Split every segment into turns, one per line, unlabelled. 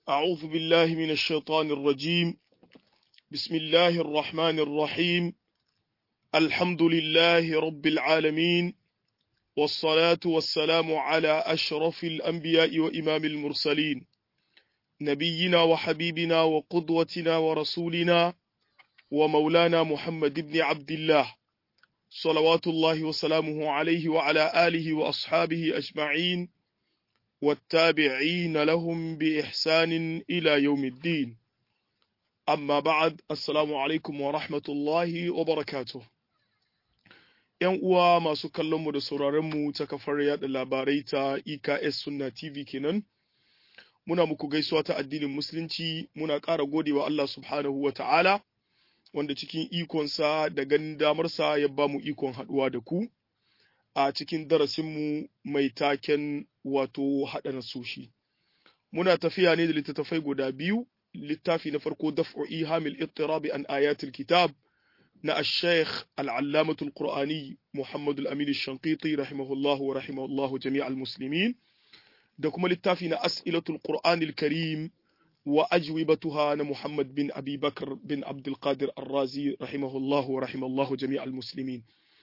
أعوذ بالله من الشيطان الرجيم بسم الله الرحمن الرحيم الحمد لله رب العالمين والصلاة والسلام على أشرف الأنبياء وإمام المرسلين نبينا وحبيبنا وقدوتنا ورسولنا ومولانا محمد بن عبد الله صلوات الله وسلامه عليه وعلى آله وأصحابه أجمعين والتابعين لهم بإحسان إلى يوم الدين أما بعد السلام عليكم ورحمة الله وبركاته ‘Yan uwa masu kallonmu da sauraronmu ta kafar yaɗa labarai ta EKS Sunna TV kenan, muna muku gaisuwa ta addinin Musulunci muna ƙara godewa Allah subhanahu wa ta'ala, wanda cikin ikonsa da ganin damarsa ya ba mu ikon haɗuwa da ku a cikin darasinmu mai taken wato haɗa nasoshi. Muna tafiya ne da littattafai guda biyu, littafi na farko daf'u ihamil ittirabi an ayatul kitab na al-sheikh al-allamatul qur'ani Muhammad al-Amin al-Shanqiti rahimahullah wa rahimahullah jami'al muslimin da kuma littafi na as'ilatul qur'anil karim wa ajwibatuha na Muhammad bin Abi Bakr bin Abdul Qadir Ar-Razi rahimahullah wa rahimahullah jami'al muslimin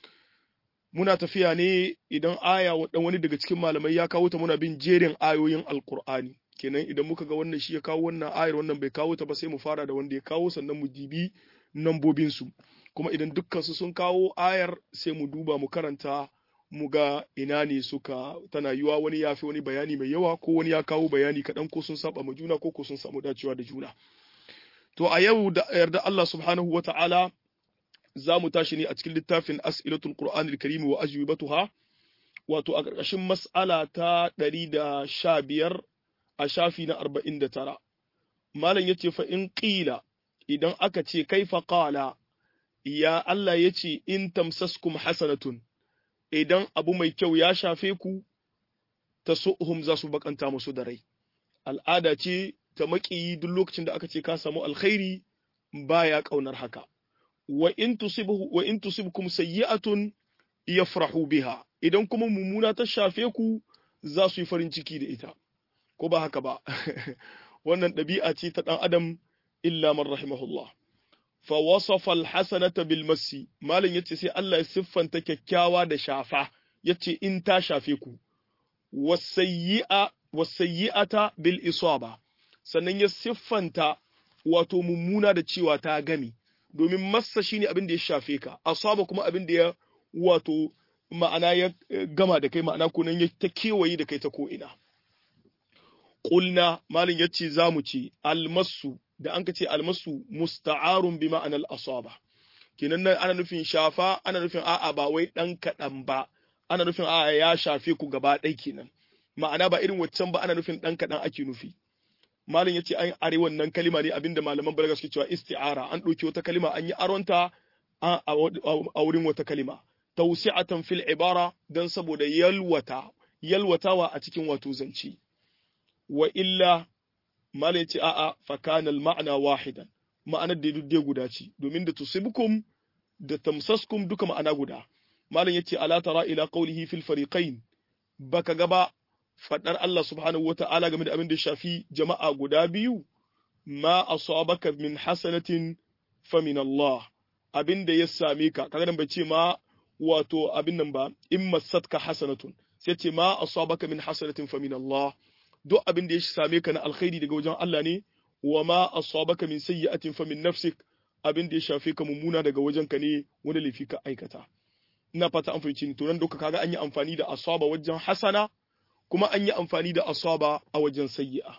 muna tafiya ne idan aya wani daga cikin malamai ya kawo ta muna bin jerin ayoyin alkur'ani kenan idan muka ga wannan shi ya kawo wannan ayar wannan bai kawo ta ba sai mu fara da wanda ya kawo sannan mu dibi nambobin su kuma idan dukkan su sun kawo ayar sai mu duba mu karanta mu ga ina ne suka tana yiwa wani ya fi wani bayani mai yawa ko wani ya kawo bayani kaɗan ko sun saba ma juna ko ko sun samu dacewa da juna to a yau da yarda Allah subhanahu wata'ala za mu tashi ne a cikin littafin as'ilatul qur'anil karim wa ajwibatuha wato a ƙarƙashin mas'ala ta ɗari da sha biyar a shafi na arba'in da tara malam ya ce fa in ƙila idan aka ce kaifa qala ya Allah ya ce in tamsaskum hasanatun idan abu mai kyau ya shafe ku ta su'hum za su bakanta musu da rai al'ada ce ta maƙiyi duk lokacin da aka ce ka samu alkhairi baya ƙaunar haka wa in tusibuhu wa in tusibkum sayyi'atun yafrahu biha idan kuma mummuna ta shafe ku za su yi farin ciki da ita ko ba haka ba wannan ɗabi'a ce ta ɗan adam illa man rahimahullah fa wasafa alhasanata bil masi malam yace sai Allah ya siffanta kyakkyawa da shafa yace in ta shafe ku wasayyi'a wasayyi'ata bil isaba sannan ya siffanta wato mummuna da cewa ta gami domin massa shine abin da ya shafe ka asaba kuma abin da ya wato ma'ana ya gama da kai ma'ana kunan ya ta kewaye da kai ta ko ina qulna malin yace zamu ce almasu da an ka ce almasu musta'arun bi ma'anar asaba kenan nan ana nufin shafa ana nufin a'a ba wai dan kaɗan ba ana nufin a'a ya shafe ku gaba ɗaya kenan ma'ana ba irin waccan ba ana nufin dan kaɗan ake nufi malam yace an are wannan kalima ne abinda malaman balaga suke cewa isti'ara an ɗauki wata kalima an yi aronta a wurin wata kalima tawsi'atan fil ibara dan saboda yalwata yalwatawa a cikin wato zance wa illa malam yace a'a fa kana al ma'na wahidan ma'anar da duk guda ce domin da tusibukum da tamsaskum duka ma'ana guda malam yace ala tara ila qawlihi fil fariqain baka gaba faɗar Allah subhanahu wa ta'ala game da abin da shafi jama'a guda biyu, ma asabaka min hasanatin fa min Allah, abin da ya same ka, kaga nan bai ce ma wato abin nan ba, in masatka hasanatun, sai ce ma asabaka min hasanatin fa min Allah, duk abin da ya same ka na alkhairi daga wajen Allah ne, wa ma asabaka min sayyi'atin fa min nafsik, abin da ya shafe ka mummuna daga wajen ka ne wani laifi ka aikata. Ina fata an fahimci ni, to nan duka kaga an yi amfani da asaba wajen hasana, kuma an yi amfani da asaba a wajen sayyi'a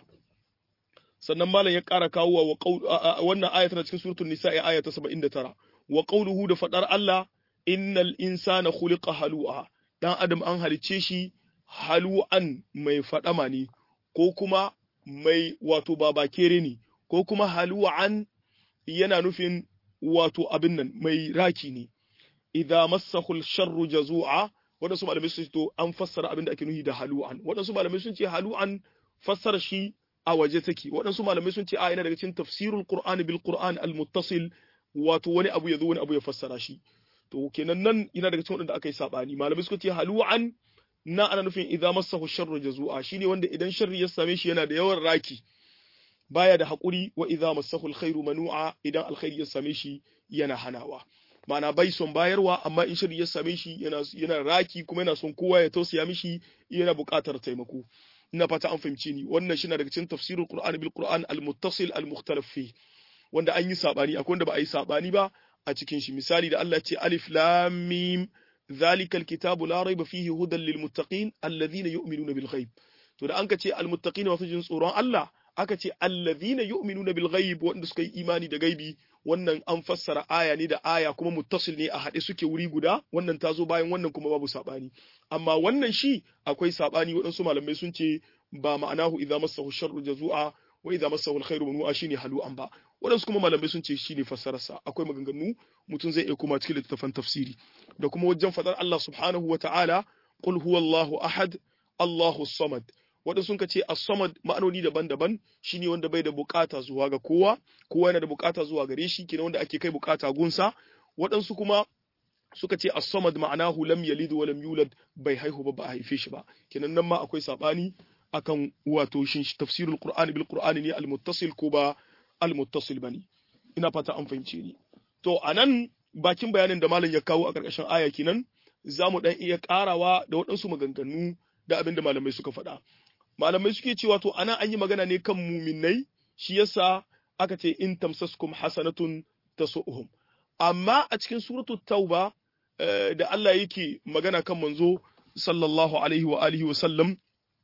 sannan malam ya ƙara kawo wa wannan aya tana cikin suratul nisa'i aya ta 79 wa qawluhu da fadar Allah innal insana khuliqa halu'a dan adam an halice shi halu'an mai fadama ne ko kuma mai wato babakere ne ko kuma halu'an yana nufin wato abin nan mai raki ne idza massahu sharru jazu'a waɗansu malamai sun to an fassara abin da ake nuhi da halu'an waɗansu malamai sun ce halu'an fassara shi a waje take waɗansu malamai sun ce a yana daga cikin tafsirul qur'an bil qur'an al muttasil wato wani abu ya zo wani abu ya fassara shi to kenan nan yana daga cikin waɗanda aka yi sabani malamai suka ce halu'an na ana nufin idza massahu sharru jazua shine wanda idan sharri ya same shi yana da yawan raki baya da haƙuri wa idza massahu alkhairu manu'a idan alkhairi ya same shi yana hanawa ma'ana bai son bayarwa amma in shiri ya same shi yana yana raki kuma yana son kowa ya tausaya mishi yana buƙatar taimako ina fata an fahimci ni wannan shi na daga cikin tafsirul qur'ani bil qur'an al muttasil al mukhtalaf fi wanda an yi sabani akwai wanda ba a yi sabani ba a cikin shi misali da Allah ya ce alif lam mim ذلك الكتاب لا ريب فيه هدى للمتقين الذين يؤمنون بالغيب to da an ka ce almuttaqina wasu jin tsoron Allah aka ce allazina yu'minuna bil ghaib wanda suka yi imani da gaibi wannan an fassara aya ne da aya kuma muttasil ne a haɗe suke wuri guda wannan ta zo bayan wannan kuma babu sabani amma wannan shi akwai sabani waɗansu malamai sun ce ba ma'anahu idza massahu sharru jazua wa idza massahu alkhairu manu'a shine halu'an ba waɗansu kuma malamai sun ce shine fassararsa akwai maganganu mutum zai iya kuma cikin littattafan tafsiri da kuma wajen fadar Allah subhanahu wa ta'ala qul huwallahu ahad Allahu samad waɗansu sun ce as-samad ma'anoni daban-daban shine wanda bai da bukata zuwa ga kowa kowa yana da bukata zuwa gare shi kenan wanda ake kai bukata gunsa waɗansu kuma suka ce as-samad ma'anahu lam yalid wa lam yulad bai haihu ba ba a haife shi ba kenan nan ma akwai sabani akan wato shin tafsirul qur'ani bil qur'ani ne al-muttasil ko ba al-muttasil bane ina fata an fahimce ni to anan bakin bayanin da malam ya kawo a ƙarƙashin aya kenan za mu dan iya ƙarawa da waɗansu maganganu da abin da malamai suka faɗa malamai suke cewa to ana an yi magana ne kan muminai shi yasa aka ce in tamsaskum hasanatun tasu'uhum amma a cikin suratul tauba da Allah yake magana kan manzo sallallahu alaihi wa alihi wa sallam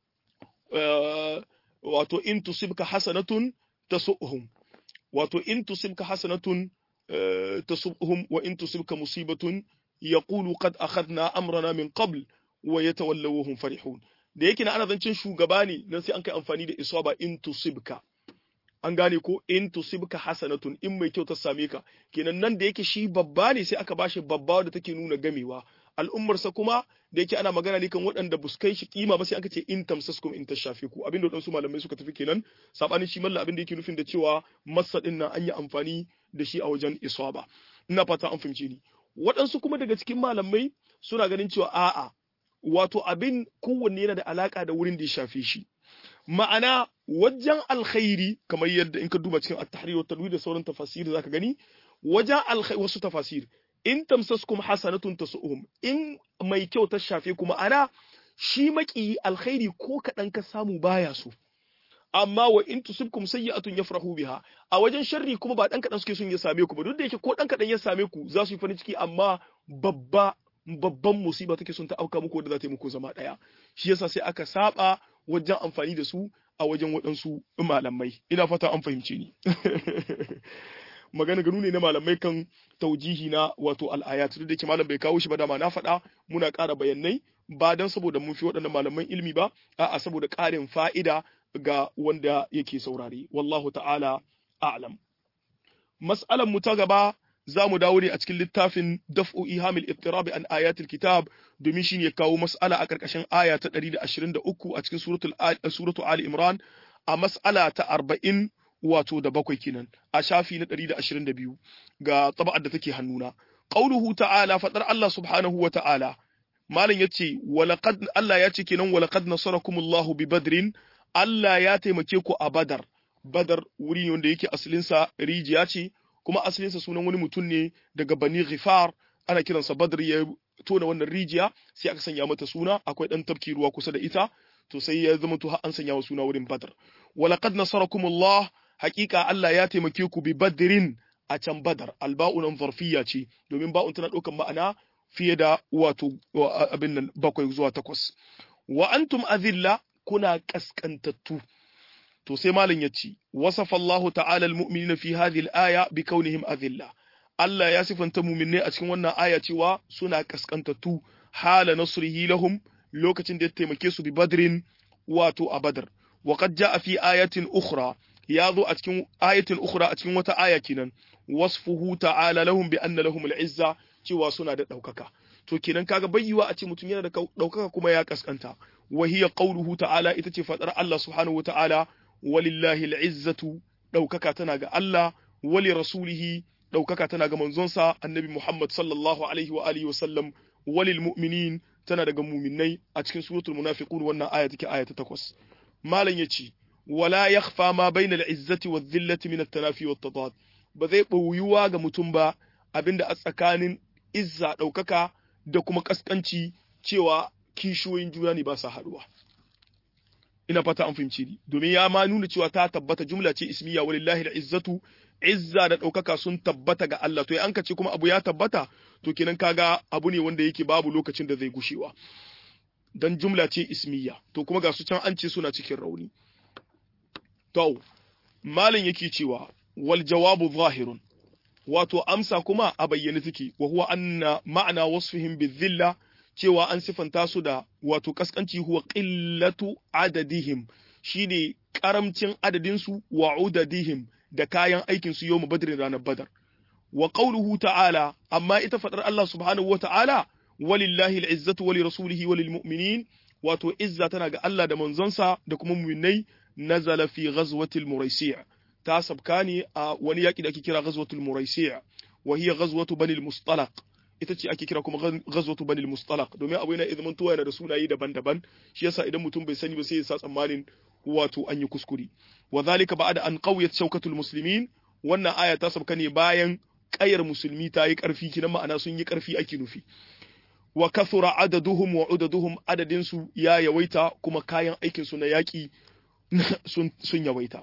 wato in tusibka hasanatun tasu'uhum wato in tusibka hasanatun tasu'uhum wa in tusibka musibatun yaqulu qad akhadna amrana min qabl wa yatawallaw hum farihun da yake na ana zancen shugaba ne nan sai an kai amfani da isaba in tusibka an gane ko in tusibka hasanatun in mai kyau ta same ka kenan nan da yake shi babba ne sai aka bashi babba da take nuna gamewa al'ummarsa kuma da yake ana magana ne kan waɗanda buskai shi kima ba sai aka ce in tamsaskum in tashafe ku abinda waɗansu malamai suka tafi kenan sabanin shi malla abin da yake nufin da cewa masa din nan an yi amfani da shi a wajen isaba ina fata an fahimce ni waɗansu kuma daga cikin malamai suna ganin cewa a'a wato abin kowanne yana da alaka da wurin da ya shafe shi ma'ana wajen alkhairi kamar yadda in ka duba cikin at-tahrir wa tanwir da sauran tafasir zaka gani wajen alkhairi wasu tafasir in tamsaskum hasanatun tasu'um in mai kyau ta shafe kuma ana shi maki alkhairi ko kadan ka samu baya so amma wa in tusibkum sayyi'atun yafrahu biha a wajen sharri kuma ba dan kadan suke son ya same ku ba duk da yake ko dan kadan ya same ku za su yi farin ciki amma babba babban musiba take son ta auka muku da za ta yi muku zama daya shi yasa sai aka saba wajen amfani da su a wajen waɗansu malamai ina fata an fahimce ni magana ganu ne na malamai kan taujihi na wato al'ayat duk da yake malam bai kawo shi ba dama na faɗa muna ƙara bayanai ba dan saboda mun fi waɗannan malaman ilimi ba a'a saboda ƙarin fa'ida ga wanda yake saurare wallahu ta'ala a'lam mas'alan mu ta gaba za mu dawo ne a cikin littafin daf'u ihamil ittirab an ayatul kitab domin shi ne kawo mas'ala a ƙarƙashin aya ta 123 a cikin suratul suratul ali imran a mas'ala ta 40 wato da bakwai kenan a shafi na 122 ga taba'ar da take hannuna qauluhu ta'ala fadar Allah subhanahu wa ta'ala malam yace walaqad Allah ya ce kenan walaqad nasarakumullahu bi badrin Allah ya taimake ku a badar badar wuri wanda yake asalinsa rijiya ce kuma asalinsa sunan wani mutum ne daga bani ghifar ana kiransa badr ya tona wannan rijiya sai aka sanya mata suna akwai dan tafki ruwa kusa da ita to sai ya zama to har an sanya wa suna wurin badr walaqad nasarakumullah haqiqa Allah ya taimake ku bi badrin a can badar alba'u nan zarfiyya ce domin ba'un tana ɗaukar ma'ana fiye da wato abin nan bakwai zuwa takwas wa antum azilla kuna kaskantattu to sai malam ya ce wasafa Allah ta'ala almu'minina fi hadhihi al-aya bi kaunihim azilla Allah ya sifanta mu'minai a cikin wannan aya cewa suna kaskantattu hala nasrihi lahum lokacin da ya taimake su bi badrin wato a badar wa qad jaa fi ayatin ukhra ya zo a cikin ayatin ukhra a cikin wata aya kenan wasfuhu ta'ala lahum bi anna lahum al-izza cewa suna da daukaka to kenan kaga bayyuwa a ce mutum yana da daukaka kuma ya kaskanta wa hiya qawluhu ta'ala ita ce fadar Allah subhanahu wa ta'ala walillahi al'izzatu ɗaukaka tana ga Allah wali rasulihi ɗaukaka tana ga manzonsa annabi Muhammad sallallahu alaihi wa alihi wa sallam walil mu'minin tana daga muminai a cikin suratul munafiqun wannan aya take aya ta takwas malam yace wala yakhfa ma bayna al-izzati wadh-dhillati min at-tanafi wat-tadad ba zai ɓoyuwa ga mutum ba abinda a tsakanin izza ɗaukaka da kuma ƙasƙanci cewa kishiyoyin juna ne ba sa haɗuwa. Ina fata an fahimci ni, domin ya ma nuna cewa ta tabbata jumla ce ismiya walillahi da izzatu, izza da ɗaukaka sun tabbata ga Allah, to an ka ce kuma abu ya tabbata, to kenan kaga abu ne wanda yake babu lokacin da zai gushewa. Dan jumla ce ismiya, to kuma ga su can an ce suna cikin rauni. To, malin yake cewa, wal jawabu zahirun wato amsa kuma a bayyane take wa huwa anna ma'ana wasfihim bizilla cewa an sifanta su da wato kaskanci huwa qillatu adadihim shine karamcin adadin su wa udadihim da kayan aikin su yawm badrin ranar badar wa qawluhu ta'ala amma ita fadar Allah subhanahu wa ta'ala walillahi al'izzatu wa lirasulihi wa lilmu'minin wato izza tana ga Allah da manzonsa da kuma mu'minai nazala fi ghazwatil muraisi' ta sabka ne a wani yaƙi da ake kira ghazwatul muraisi' wa hiya ghazwatu bani al-mustalaq ita ce ake kira kuma ghazwatu bani al-mustalaq domin abu yana idan tuwa yana da sunaye daban-daban shi yasa idan mutum bai sani ba sai ya sa tsammanin wato an yi kuskure wa zalika ba'da an qawiyat shawkatul muslimin wannan aya ta sabka ne bayan ƙayar musulmi ta yi ƙarfi kinan ma'ana sun yi ƙarfi ake nufi wa kathura adaduhum wa udaduhum adadin su ya yawaita kuma kayan aikin su na yaƙi sun yawaita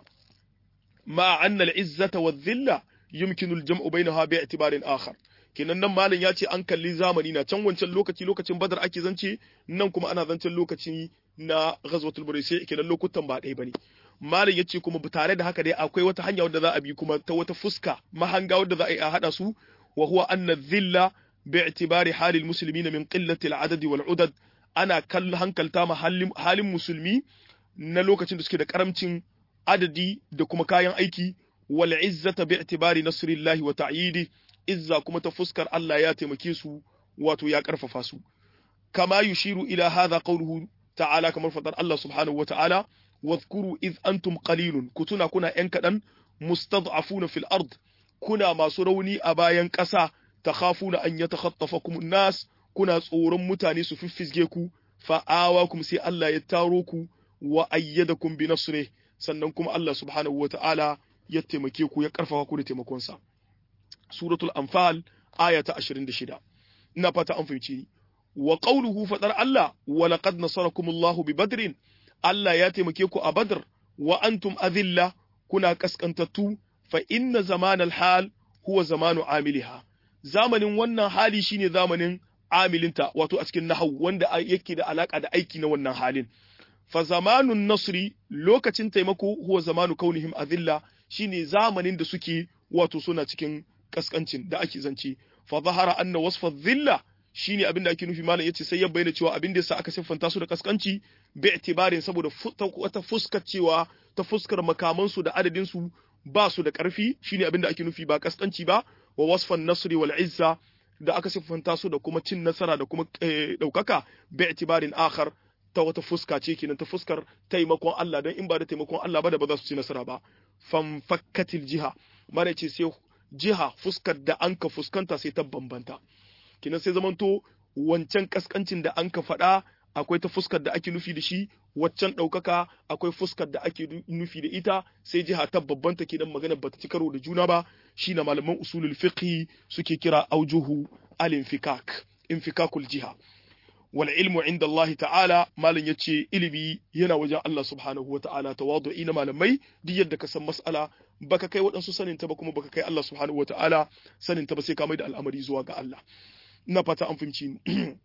ma anna al-izzata wa dhilla yumkinu al-jam'u bainaha bi i'tibarin akhar kenan nan malam ya ce an kalli zamani na can wancan lokaci lokacin badar ake zance nan kuma ana zancen lokaci na ghazwatul buraysi kenan lokutan ba ɗaya bane malam ya ce kuma tare da haka dai akwai wata hanya wadda za a bi kuma ta wata fuska mahanga wadda za a yi a hada su wa huwa anna dhilla bi i'tibari halil muslimina min qillati al-adad wal udad ana kallon hankalta ma halin musulmi na lokacin da suke da karamcin adadi da kuma kayan aiki wal izzata bi i'tibari nasrillahi wa ta'yidi izza kuma ta fuskar Allah ya taimake su wato ya karfafa su kama yushiru ila hadha qawluhu ta'ala kamar fadar Allah subhanahu wa ta'ala wadhkuru id antum qalilun kutuna kuna yan kadan mustad'afuna fil ard kuna masu rauni a bayan ƙasa takhafuna an yatakhattafakum an-nas kuna tsoron mutane su fiffizge ku fa'awakum sai Allah ya taro ku wa ayyadakum bi nasrih sannan kuma Allah subhanahu wa ta'ala ya taimake ku ya karfafa ku da taimakonsa suratul anfal aya ta 26 ina fata an fahimci ni wa qawluhu fadar Allah wa laqad nasarakumullahu bi badrin Allah ya taimake ku a badr wa antum adilla kuna kaskantattu fa inna zamanal hal huwa zamanu amiliha zamanin wannan hali shine zamanin amilinta wato a cikin nahwu wanda yake da alaka da aiki na wannan halin fa zamanun nasri lokacin taimako huwa zamanu kaunihim adilla shine zamanin da suke wato suna cikin kaskancin da ake zance fa zahara anna wasfa dhilla shine abin da ake nufi malam yace sai ya bayyana cewa abin da yasa aka siffanta su da kaskanci bi itibarin saboda wata fuskar cewa ta fuskar makaman su da adadin su ba su da karfi shine abin da ake nufi ba kaskanci ba wa wasfan nasri wal izza da aka siffanta su da kuma cin nasara da kuma daukaka bi itibarin akhar ta wata fuska ce kenan ta fuskar taimakon Allah don in ba da taimakon Allah ba da ba za su ci nasara ba fam fakkatil jiha mana ce sai jiha fuskar da an ka fuskanta sai ta bambanta kenan sai zamanto wancan kaskancin da an ka faɗa akwai ta fuskar da ake nufi da shi waccan ɗaukaka akwai fuskar da ake nufi da ita sai jiha ta babbanta kenan magana bata ci karo da juna ba shi na malaman usulul fiqh suke kira aujuhu al-infikak infikakul jiha wal ilmu inda Allah ta'ala malam yace ilimi yana wajen Allah subhanahu wa ta'ala tawadu'i na malamai duk yadda ka san mas'ala baka kai waɗansu sanin ta ba kuma baka kai Allah subhanahu wa ta'ala sanin ta ba sai ka mai da al'amari zuwa ga Allah ina fata an fahimci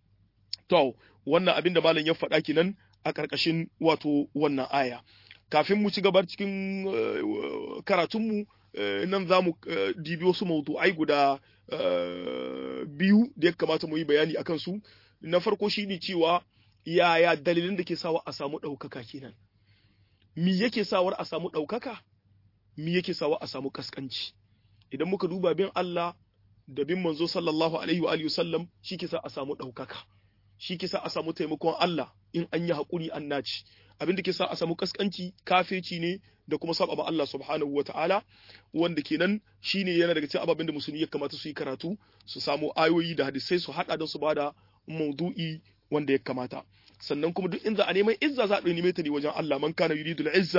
to wannan abin da malam ya faɗa kenan a ƙarƙashin wato wannan aya kafin mu ci gaba cikin karatunmu nan za mu dibi wasu mawdu'ai guda biyu da ya kamata mu yi bayani akan su na farko shine cewa yaya dalilin da ke sawa a samu ɗaukaka kenan mi yake sawar a samu ɗaukaka mi yake sawa a samu kaskanci idan muka duba bin Allah da bin manzo sallallahu alaihi wa sallam shi ke sa a samu ɗaukaka shi ke sa a samu taimakon Allah in an yi haƙuri an naci abin da ke sa a samu kaskanci kafirci ne da kuma saba ba Allah subhanahu wa ta'ala wanda kenan shine yana daga cikin ababen da musulmi ya kamata su yi karatu su samu ayoyi da hadisai su haɗa don su bada maudu'i wanda ya kamata sannan kuma duk inda a neman izza za a neme ta ne wajen Allah man kana yuridul izza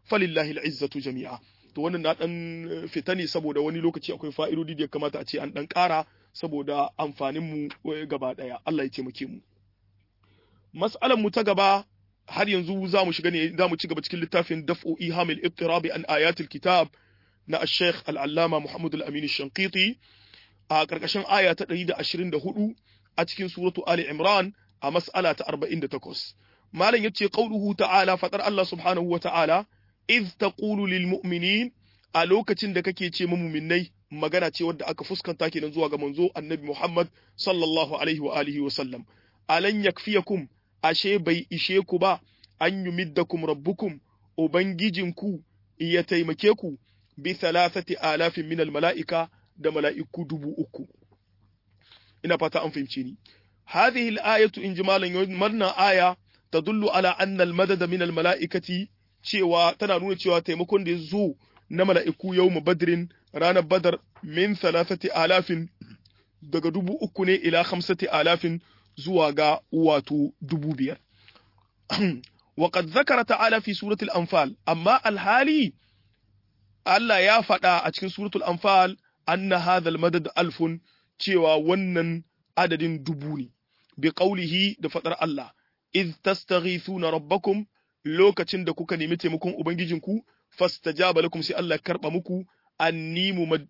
falillahi al'izzatu jami'a to wannan na dan fita ne saboda wani lokaci akwai fa'idodi da ya kamata a ce an dan ƙara saboda amfanin mu gaba daya Allah ya taimake mu mas'alan mu ta gaba har yanzu za mu shiga ne za mu ci gaba cikin littafin daf'u ihamil ittirabi an ayatil kitab na al-sheikh al-allama Muhammad al-Amin al-Shanqiti a karkashin aya ta 124 a cikin suratu Ali Imran a mas'ala ta 48 malam yace qauluhu ta'ala fatar Allah subhanahu wa ta'ala iz taqulu lil mu'minin a lokacin da kake ce mu mu'minnai magana ce wadda aka fuskanta kenan zuwa ga manzo annabi Muhammad sallallahu alaihi wa alihi wa sallam alan yakfiyakum ashe bai ishe ku ba an yumiddakum rabbukum ubangijinku ya taimake ku bi thalathati alafin minal mala'ika da mala'iku dubu uku ina fata an fahimce ni hadhihi al-ayatu in jimalan marna aya tadullu ala anna al-madad min al-mala'ikati cewa tana nuna cewa taimakon da ya zo na mala'iku yawm badrin ranar badar min thalathati alafin daga dubu uku ne ila khamsati alafin zuwa ga wato dubu biyar وقد ذكر تعالى في سورة الأنفال أما الحالي Allah ya faɗa a cikin suratul anfal anna hadha almadad alfun cewa wannan adadin dubu ne bi qawlihi da faɗar Allah iz tastaghithuna rabbakum lokacin da kuka nemi taimakon ubangijinku fastajaba lakum sai Allah karba muku anni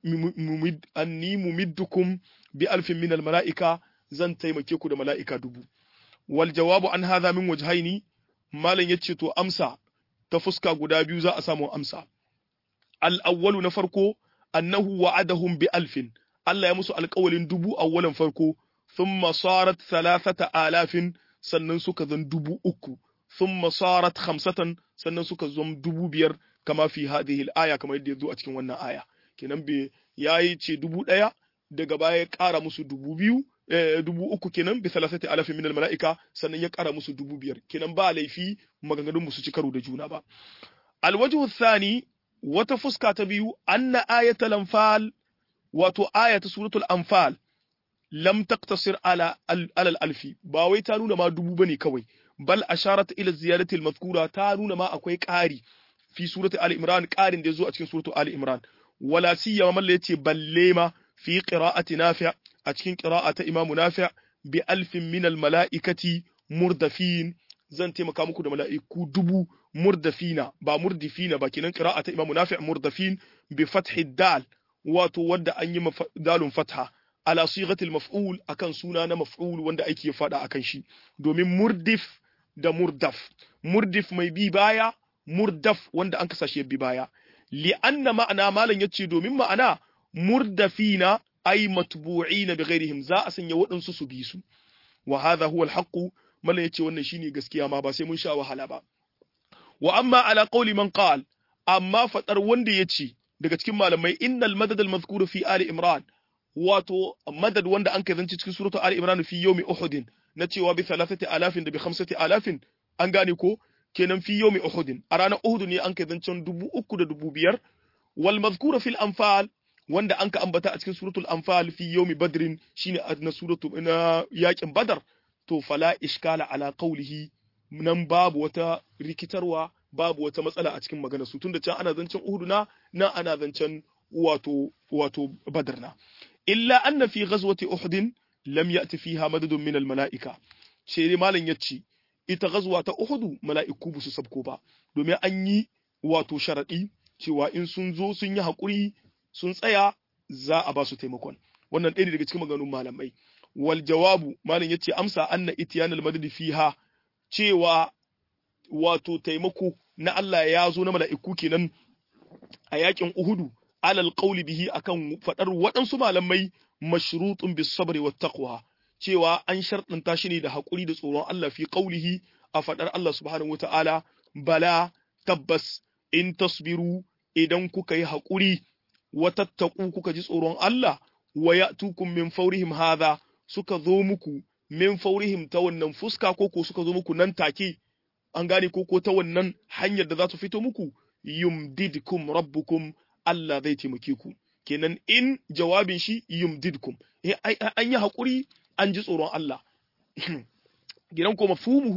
mumiddukum bi alfin min almalaika zan taimake ku da mala'ika dubu wal jawabu an hadha min wajhaini malam yace to amsa ta fuska guda biyu za a samu amsa al'awwalu na farko, annahu wa'adahum bi alfin, Allah ya musu alƙawalin dubu awwalan farko, sun masarat salasata alafin sannan suka zan dubu uku, sun masarat hamsatan sannan suka zan dubu biyar kama fi hadhihi aya kamar yadda ya zo a cikin wannan aya. Kenan bai yayi ce dubu ɗaya daga baya ya ƙara musu dubu biyu dubu uku kenan bi salasati alafin min mala'ika sannan ya ƙara musu dubu biyar kenan ba laifi maganganun musu ci karo da juna ba. Alwajhu thani wata fuska ta biyu anna ayatul anfal wato ayatu suratul anfal lam taqtasir ala al alfi ba wai ta nuna ma dubu bane kawai bal asharat ila ziyadati al ta nuna ma akwai ƙari fi surati ali imran ƙarin da yazo a cikin suratu ali imran wala siyama malla yace balle ma fi qira'ati nafi' a cikin qira'ata imamu nafi' bi alfin min al mala'ikati murdafin zan taimaka muku da mala'iku dubu murdafina ba murdifina ba kenan qira'ata imamu nafi' murdafin bi fathi dal wato wanda an yi dalun fatha ala sighatil maf'ul akan suna na maf'ul wanda ake fada akan shi domin murdif da murdaf murdif mai bi baya murdaf wanda an kasashe bi baya li anna ma'ana malan yace domin ma'ana murdafina ay matbu'ina bi ghairihim za a sanya waɗansu su bi su wa hadha huwa al malan yace wannan shine gaskiya ma ba sai mun sha wahala ba wa amma ala qawli man qal amma fadar wanda yace daga cikin malamai innal madad al mazkur fi ali imran wato madad wanda an kai zance cikin suratu ali imran fi yawmi uhud na cewa bi thalathati alafin da bi khamsati alafin an gane ko kenan fi yawmi uhud a ranar uhud ne an kai zancen dubu uku da dubu biyar wal mazkura fil anfal wanda an ka ambata a cikin suratul anfal fi yawmi badrin shine na suratu na yakin badar to fala iskala ala qawlihi nan babu wata rikitarwa babu wata matsala a cikin maganar su tunda can ana zancen Uhud na nan ana zancen wato wato Badr na illa anna fi ghazwati Uhud lam ya'ti fiha madadun min al mala'ika ce malam yace ita ghazwa ta Uhud mala'iku ba su sabko ba domin an yi wato sharadi cewa in sun zo sun yi hakuri sun tsaya za a ba su taimakon wannan ɗaya daga cikin maganganun malamai wal jawabu malam yace amsa anna ityanal madad fiha cewa wato taimako na Allah ya zo na mala'iku kenan a yakin Uhudu alal qawli bihi akan fadar waɗansu malamai mashrutun bis sabri wat taqwa cewa an sharɗanta shi ne da haƙuri da tsoron Allah fi qawlihi a fadar Allah subhanahu wata'ala bala tabbas in tasbiru idan kuka yi haƙuri wa tattaku kuka ji tsoron Allah wa ya'tukum min fawrihim hadha suka zo muku min faurihim ta wannan fuska ko ko suka zo muku nan take an gane ko ko ta wannan hanyar da za su fito muku yumdidkum rabbukum Allah zai taimake ku kenan in jawabin shi yumdidkum an yi hakuri an ji tsoron Allah gidan ko mafhumuhu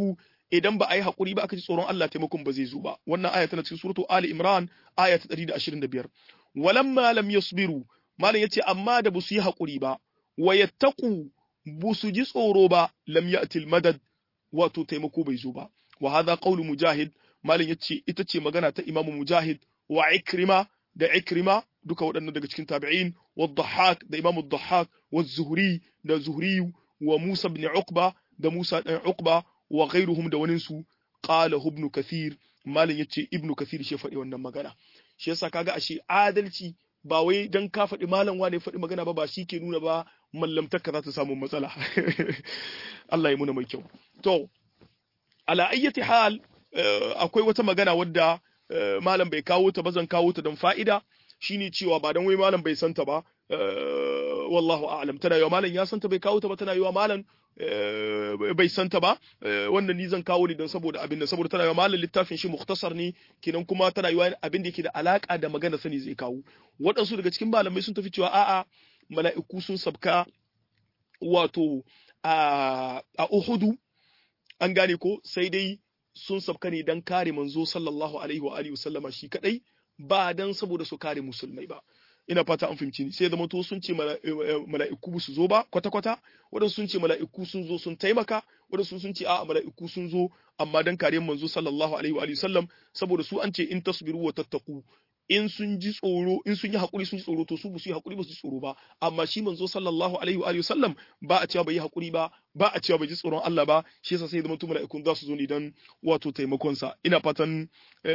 idan ba a yi hakuri ba aka ji tsoron Allah taimakon ba zai zo ba wannan aya tana cikin suratu Ali Imran aya ta 125 walamma lam yasbiru malam yace amma da busu yi hakuri ba wa yattaqu busu ji tsoro ba lam ya'til madad wato taimako bai zo ba wa hadha qawlu mujahid malam yace ita ce magana ta imamu mujahid wa ikrima da ikrima duka waɗannan daga cikin tabi'in wa dhahhak da imamu dhahhak wa zuhri da zuhri wa musa ibn uqba da musa dan uqba wa ghairuhum da wanin su qala ibn kathir malam yace ibn kathir shi faɗi wannan magana shi yasa kaga ashe adalci ba wai dan ka faɗi malam wane faɗi magana ba ba shi ke nuna ba mallamtarka za ta samu matsala Allah ya muna mai kyau to ala ayyati hal akwai wata magana wadda malam bai kawo ta ba zan kawo ta don fa'ida shine cewa ba dan wai malam bai santa ba wallahu a'lam tana yiwa malam ya santa bai kawo ta ba tana yiwa malam bai santa ba wannan ni zan kawo ne don saboda abin da saboda tana yiwa malam littafin shi mukhtasar ne kenan kuma tana yiwa abin da yake da alaka da magana sani zai kawo waɗansu daga cikin malamai sun tafi cewa a'a mala'iku sun sabka wato a Uhudu an gane ko sai dai sun sabka ne don kare manzo sallallahu alaihi wa alihi wasallama shi kadai ba dan saboda su kare musulmai ba ina fata an fahimci ni sai zama to sun ce mala'iku su zo ba kwata kwata wadansu sun ce mala'iku sun zo sun taimaka wadansu sun ce a'a mala'iku sun zo amma dan kariyar manzo sallallahu alaihi wa alihi sallam saboda su an ce in tasbiru wa tattaku in sun ji tsoro in sun yi hakuri sun ji tsoro to su ba su yi hakuri ba su ji tsoro ba amma shi manzo sallallahu alaihi wa alihi sallam ba a cewa bai yi hakuri ba ba a cewa bai ji tsoron Allah ba shi yasa sai zama to mala'ikun za su zo ne dan wato taimakon sa ina fatan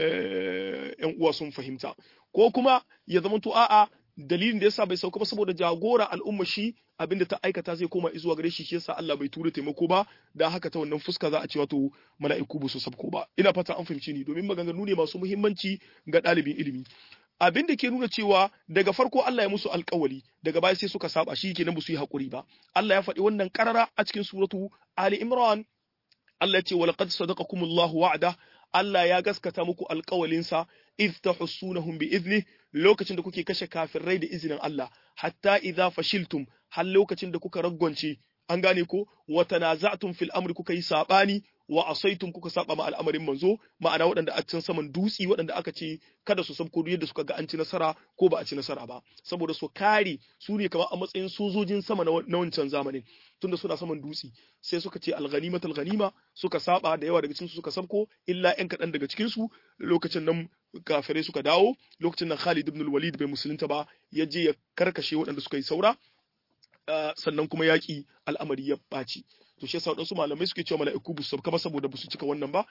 yan uwa sun fahimta ko kuma ya zama to a'a dalilin da yasa bai sauka ba saboda jagora al'umma shi abinda ta aikata zai koma zuwa gare shi shi yasa Allah bai tura taimako ba dan haka ta wannan fuska za a ce wato mala'iku ba su sabko ba ina fata an fahimci ni domin maganganu ne masu muhimmanci ga ɗalibin ilimi abin da ke nuna cewa daga farko Allah ya musu alkawali daga baya sai suka saba shi kenan ba su yi hakuri ba Allah ya faɗi wannan karara a cikin suratu Ali Imran Allah ya ce wa laqad sadaqakumullahu wa'da Allah ya gaskata muku alkawalinsa idh tahussunahum bi idni lokacin da kuke kashe kafirai da izinin Allah hatta idza fashiltum har lokacin da kuka raggonce an gane ko wa tanaza'tum fil amri kuka yi sabani wa asaitum kuka saba ma al'amarin manzo ma'ana waɗanda a can saman dutsi waɗanda aka ce kada su sabko yadda suka ga an ci nasara ko ba a ci nasara ba saboda su kare su ne kamar a matsayin sojojin sama na wancan zamanin tunda suna saman dutsi sai suka ce alghanimatu alghanima suka saba da yawa daga cikin su suka sabko illa ƴan kaɗan daga cikin su lokacin nan kafirai suka dawo lokacin nan Khalid ibn al-Walid bai musulunta ba ya je ya karkashe waɗanda suka yi saura sannan kuma yaƙi al'amari ya ɓaci to shi yasa waɗansu malamai suke cewa mala'iku bu sauka ba saboda ba su cika wannan ba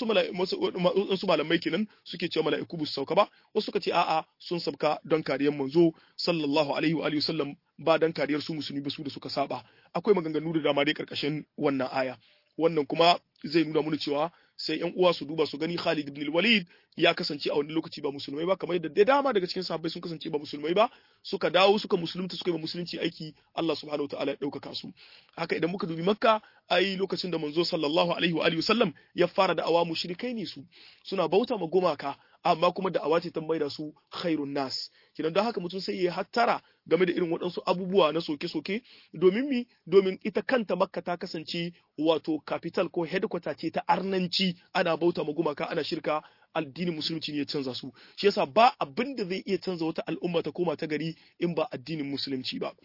waɗansu malamai kenan suke cewa mala'iku bu sauka ba wasu suka ce a'a sun sauka don kariyar manzo sallallahu alaihi wa alihi wasallam ba don kariyar su musulmi ba su da suka saba akwai maganganu da dama dai karkashin wannan aya wannan kuma zai nuna mana cewa sai yan uwa su duba su gani Khalid ibn Walid ya kasance a wani lokaci ba musulmai ba kamar yadda da dama daga cikin sahabbai sun kasance ba musulmai ba suka dawo suka musulunta suka yi musulunci aiki Allah subhanahu wataala ya ɗaukaka su haka idan muka dubi Makka ai lokacin da manzo sallallahu alaihi wa alihi wasallam ya fara da awa mushrikai ne su suna bauta ma gumaka amma kuma da awace ta maida su khairun nas kidan don haka mutum sai ya hattara game da irin waɗansu abubuwa na soke-soke domin mi domin ita kanta makka ta kasance wato capital ko headquarter ce ta arnanci ana bauta ma gumaka ana shirka addinin musulunci ne ya canza su shi yasa ba abin da zai iya canza wata al'umma ta koma ta gari in ba addinin musulunci ba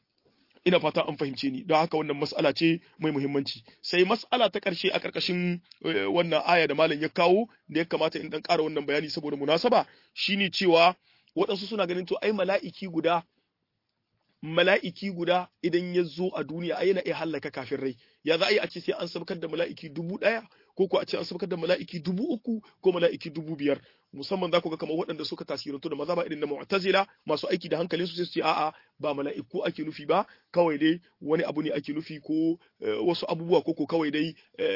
ina fata an fahimce ni don haka wannan mas'ala ce mai muhimmanci sai mas'ala ta ƙarshe a ƙarƙashin wannan aya da malam ya kawo da ya kamata in dan ƙara wannan bayani saboda munasaba shine cewa waɗansu suna ganin to ai mala'iki guda mala'iki guda idan ya zo a duniya ai yana iya hallaka kafin rai ya za a yi a ce sai an sabkar da mala'iki dubu ɗaya ko ko a ce an sabkar da mala'iki dubu uku ko mala'iki dubu biyar musamman za ku ga kamar waɗanda suka tasirantu da maza ba irin na mu'tazila masu aiki da hankalin su sai su ce a'a ba mala'iku ake nufi ba kawai dai wani abu ne ake nufi ko wasu abubuwa ko ko kawai dai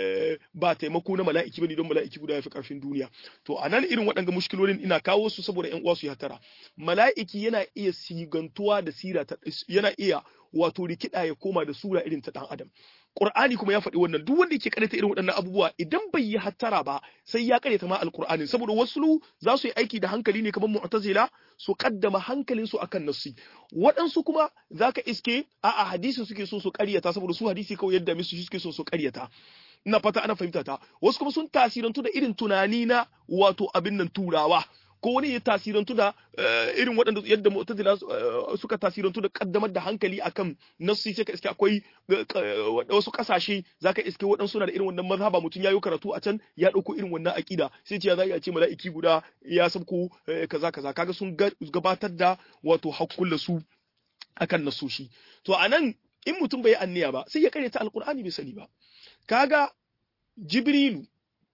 ba taimako na mala'iki bane don mala'iki guda ya fi karfin duniya to a nan irin waɗanga mushkilolin ina kawo su saboda ƴan uwa su hatara mala'iki yana iya sigantuwa da sira yana iya wato rikida ya koma da sura irin ta dan adam Qur'ani kuma ya faɗi wannan duk wanda yake karanta irin waɗannan abubuwa idan bai yi hattara ba sai ya karyata ma alqur'ani saboda wasu za su yi aiki da hankali ne kamar mu'tazila su kaddama hankalin su akan nassi waɗansu kuma zaka iske a a hadisi suke so su karyata saboda su hadisi kawai yadda musu suke so su karyata ina fata ana fahimta ta wasu kuma sun tasirantu da irin tunani na wato abin nan turawa ko wani ya tasirantu da irin waɗanda yadda mu'tazila suka tasirantu da kaddamar da hankali akan nasu sai ka iske akwai wasu kasashe zaka iske waɗansu na da irin wannan mazhaba mutum yayi karatu a can ya ɗauko irin wannan akida sai ce ya za a ce mala'iki guda ya sabko kaza kaza kaga sun gabatar da wato hakkulla su akan nasoshi to anan in mutum bai anniya ba sai ya karyata alqur'ani bai sani ba kaga jibrilu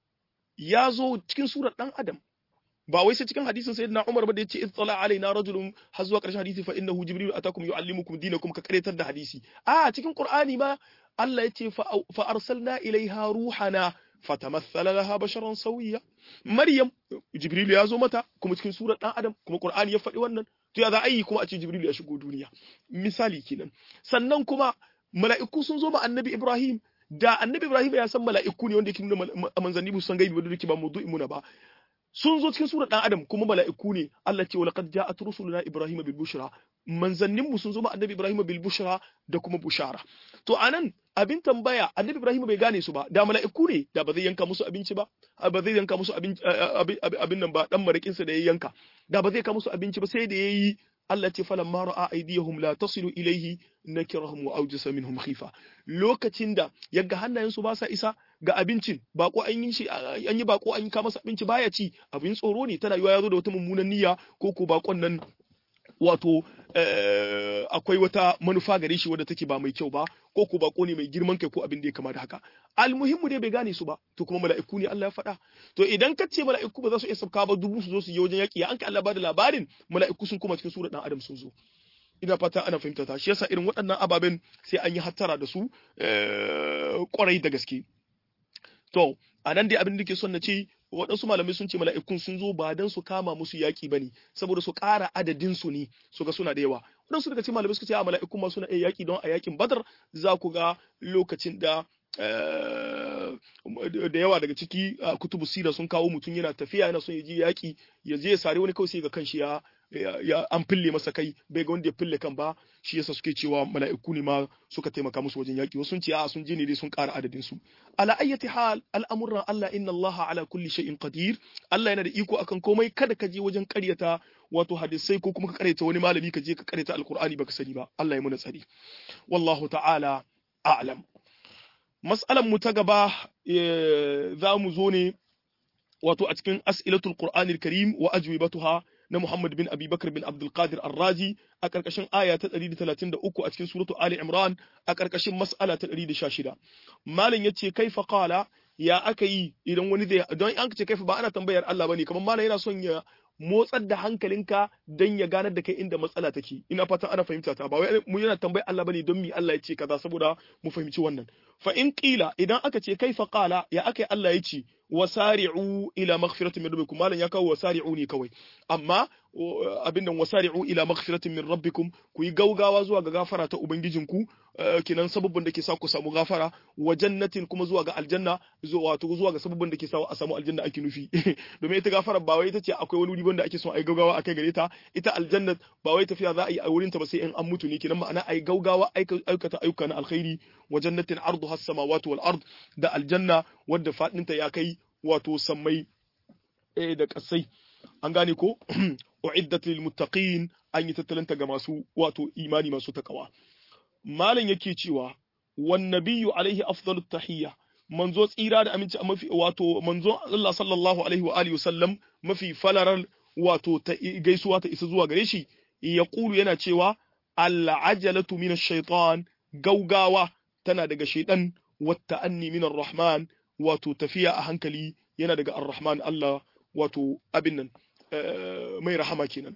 ya zo cikin surar dan adam ba wai sai cikin hadisin sayyidina Umar ba da yace ittala alaina rajulun har zuwa ƙarshen hadisi fa innahu jibril atakum yuallimukum dinakum ka karetar da hadisi a cikin qur'ani ma Allah yace fa arsalna ilaiha ruhana fatamathala laha basharan sawiya maryam jibril ya zo mata kuma cikin surar dan adam kuma qur'ani ya faɗi wannan to ya za a yi kuma a ce jibril ya shigo duniya misali kenan sannan kuma mala'iku sun zo ma annabi ibrahim da annabi ibrahim ya san mala'iku ne wanda yake nuna manzanni bu san gaibi wanda yake ba mawdu'in muna ba sun zo cikin surar dan adam kuma mala'iku ne Allah ce walaqad ja'at rusuluna ibrahima bil bushra manzannin mu sun zo ma annabi ibrahima bil bushra da kuma bushara to anan abin tambaya annabi ibrahima bai gane su ba da mala'iku ne da ba zai yanka musu abinci ba ba zai yanka musu abin nan ba dan marikin sa da ya yanka da ba zai yanka musu abinci ba sai da yayi Allah ce falan ma ra'a aydiyahum la tasilu ilayhi nakirahum wa awjasa minhum khifa lokacin da yaga hannayen su ba sa isa ga abincin bako an yi shi an yi bako an yi ka masa abinci baya ci abin tsoro ne tana yiwa yazo da wata mummunan niyya ko ko bakon nan wato akwai wata manufa gare shi wadda take ba mai kyau ba ko ko bako ne mai girman kai ko abin da ya kama da haka almuhimmu dai bai gane su ba to kuma mala'iku ne Allah ya faɗa to idan ka ce mala'iku ba za su iya sabka ba dubu su zo su yi wajen yaƙi an ka Allah ba da labarin mala'iku sun kuma cikin surar dan adam sun zo ina fata ana fahimta ta shi yasa irin waɗannan ababen sai an yi hattara da su kwarai da gaske to a nan dai abin da ke son na ce waɗansu malamai sun ce mala'ikun sun zo ba don su kama musu yaƙi ba ne saboda su ƙara adadin su ne su ga suna da yawa waɗansu daga cikin malamai suka ce a mala'ikun ma suna iya yaƙi don a yaƙin badar za ku ga lokacin da da yawa daga ciki kutubu sira sun kawo mutum yana tafiya yana son ya je yaƙi ya je ya sare wani kawai sai ga kanshi ya ya an fille masa kai bai ga wanda ya fille kan ba shi yasa suke cewa mala'iku ne ma suka taimaka musu wajen yaki wasu sun ce a sun je ne dai sun ƙara adadin su ala ayyati hal al'amuran Allah inna Allah ala kulli shay'in qadir Allah yana da iko akan komai kada ka je wajen ƙaryata wato hadisai ko kuma ka ƙaryata wani malami ka je ka ƙaryata alqur'ani baka sani ba Allah ya muna tsari wallahu ta'ala a'lam mas'alan mu ta gaba za mu zo ne wato a cikin as'ilatul qur'anil karim wa ajwibatuha na Muhammad bin Abi Bakar bin Abdul Qadir Ar-Razi a ƙarƙashin aya ta 133 a cikin suratu Ali Imran a ƙarƙashin mas'ala ta 116 malam yace kaifa qala ya aka yi idan wani zai don an ce kaifa ba ana tambayar Allah bane kamar malam yana son ya motsar da hankalinka don ya ganar da kai inda matsala take ina fatan ana fahimta ta ba wai mu yana tambayar Allah bane don mi Allah ya ce kaza saboda mu fahimci wannan fa in qila idan aka ce kaifa qala ya aka Allah ya ce wasari'u ila maghfiratin min rabbikum malan ya kawo wasari'u ne kawai amma abin nan wasari'u ila maghfiratin min rabbikum ku yi gaugawa zuwa ga gafara ta ubangijinku kinan sababin da ke sa ku samu gafara wa jannatin kuma zuwa ga aljanna zuwa wato zuwa ga sababin da ke sa a samu aljanna ake nufi domin ita gafara ba wai ita ce akwai wani wuri wanda ake son ai gaugawa akai gare ta ita aljanna ba wai tafiya za a yi a wurin ta ba sai in an mutu ne kinan ma'ana ai gaugawa aikata ayyuka na alkhairi wa jannatin arduha as-samawati wal ard da aljanna wadda fadinta ya kai wato sammai da kasai an gane ko uiddat lil muttaqin an yi tattalanta ga masu wato imani masu takawa malam yake cewa wan nabiyyu alaihi afdalut tahiyya manzo tsira da aminci mafi wato manzo Allah sallallahu alaihi wa alihi wasallam mafi falaral wato ta gaisuwa ta isa zuwa gare shi ya kulu yana cewa al-ajalatu min ash-shaytan gaugawa tana daga shaytan wa ta'anni min ar-rahman wato tafiya a hankali yana daga ar-rahman Allah wato abin nan mai rahama kenan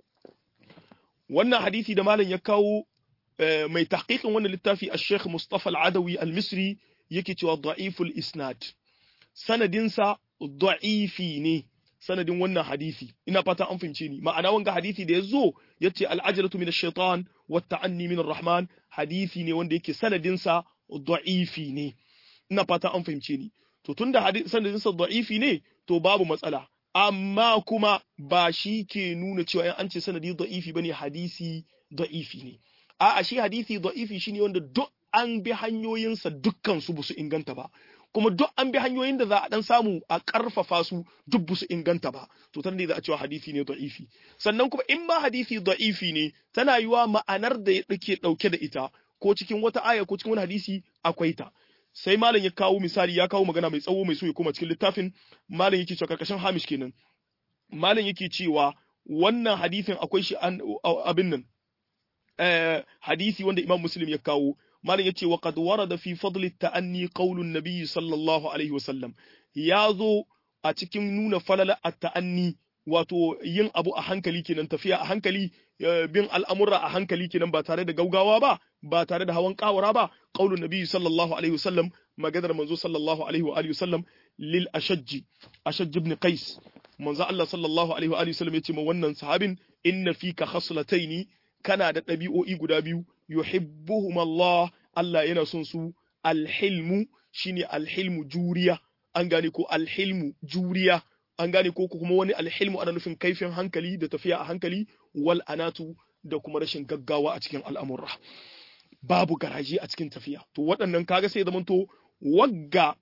wannan hadisi da malam ya kawo mai tahqiqin wannan littafi al-Sheikh Mustafa al-Adawi al-Misri yake cewa da'iful isnad sanadinsa da'ifi ne sanadin wannan hadisi ina fata an fahimce ni ma'ana wanga hadisi da yazo yace al-ajalatu min ash-shaytan wa ta'anni min ar-rahman hadisi ne wanda yake sanadinsa da'ifi ne ina fata an fahimce ni to tunda sanadinsa da'ifi ne to babu matsala amma kuma ba shi ke nuna cewa in an ce sanadi da'ifi bane hadisi da'ifi ne a'a shi hadisi da'ifi shine wanda duk an bi hanyoyinsa dukkan su su inganta ba kuma duk an bi hanyoyin da za a dan samu a karfafa su duk su inganta ba to tana za a cewa hadisi ne da'ifi sannan kuma in ma hadisi da'ifi ne tana yiwa ma'anar da ya dake dauke da ita ko cikin wata aya ko cikin wani hadisi akwai ta sai malam ya kawo misali ya kawo magana mai tsawo mai so ya koma cikin littafin malam yake cewa karkashin hamish kenan malam yake cewa wannan hadisin akwai shi abin nan hadisi wanda imam muslim ya kawo malam yace wa qad warada fi fadli ta'anni qaulun nabiy sallallahu alaihi wasallam ya zo a cikin nuna falala at-ta'anni wato yin abu a hankali kenan tafiya a hankali bin al'amura a hankali kenan ba tare da gaugawa ba ba tare da hawan kawara ba qaulun nabiy sallallahu alaihi wasallam maganar manzo sallallahu alaihi wa alihi wasallam lil ashajji ashajj ibn qais manzo Allah sallallahu alaihi wa alihi wasallam yace ma wannan sahabin inna fika khaslataini kana da ɗabi'o'i guda biyu yuhibbuhum Allah Allah yana son su alhilmu shine alhilmu juriya an gane ko alhilmu juriya an gane ko kuma wani alhilmu ana nufin kaifin hankali da tafiya a hankali wal anatu da kuma rashin gaggawa a cikin al'amurra babu garaje a cikin tafiya to waɗannan kaga sai zamanto wagga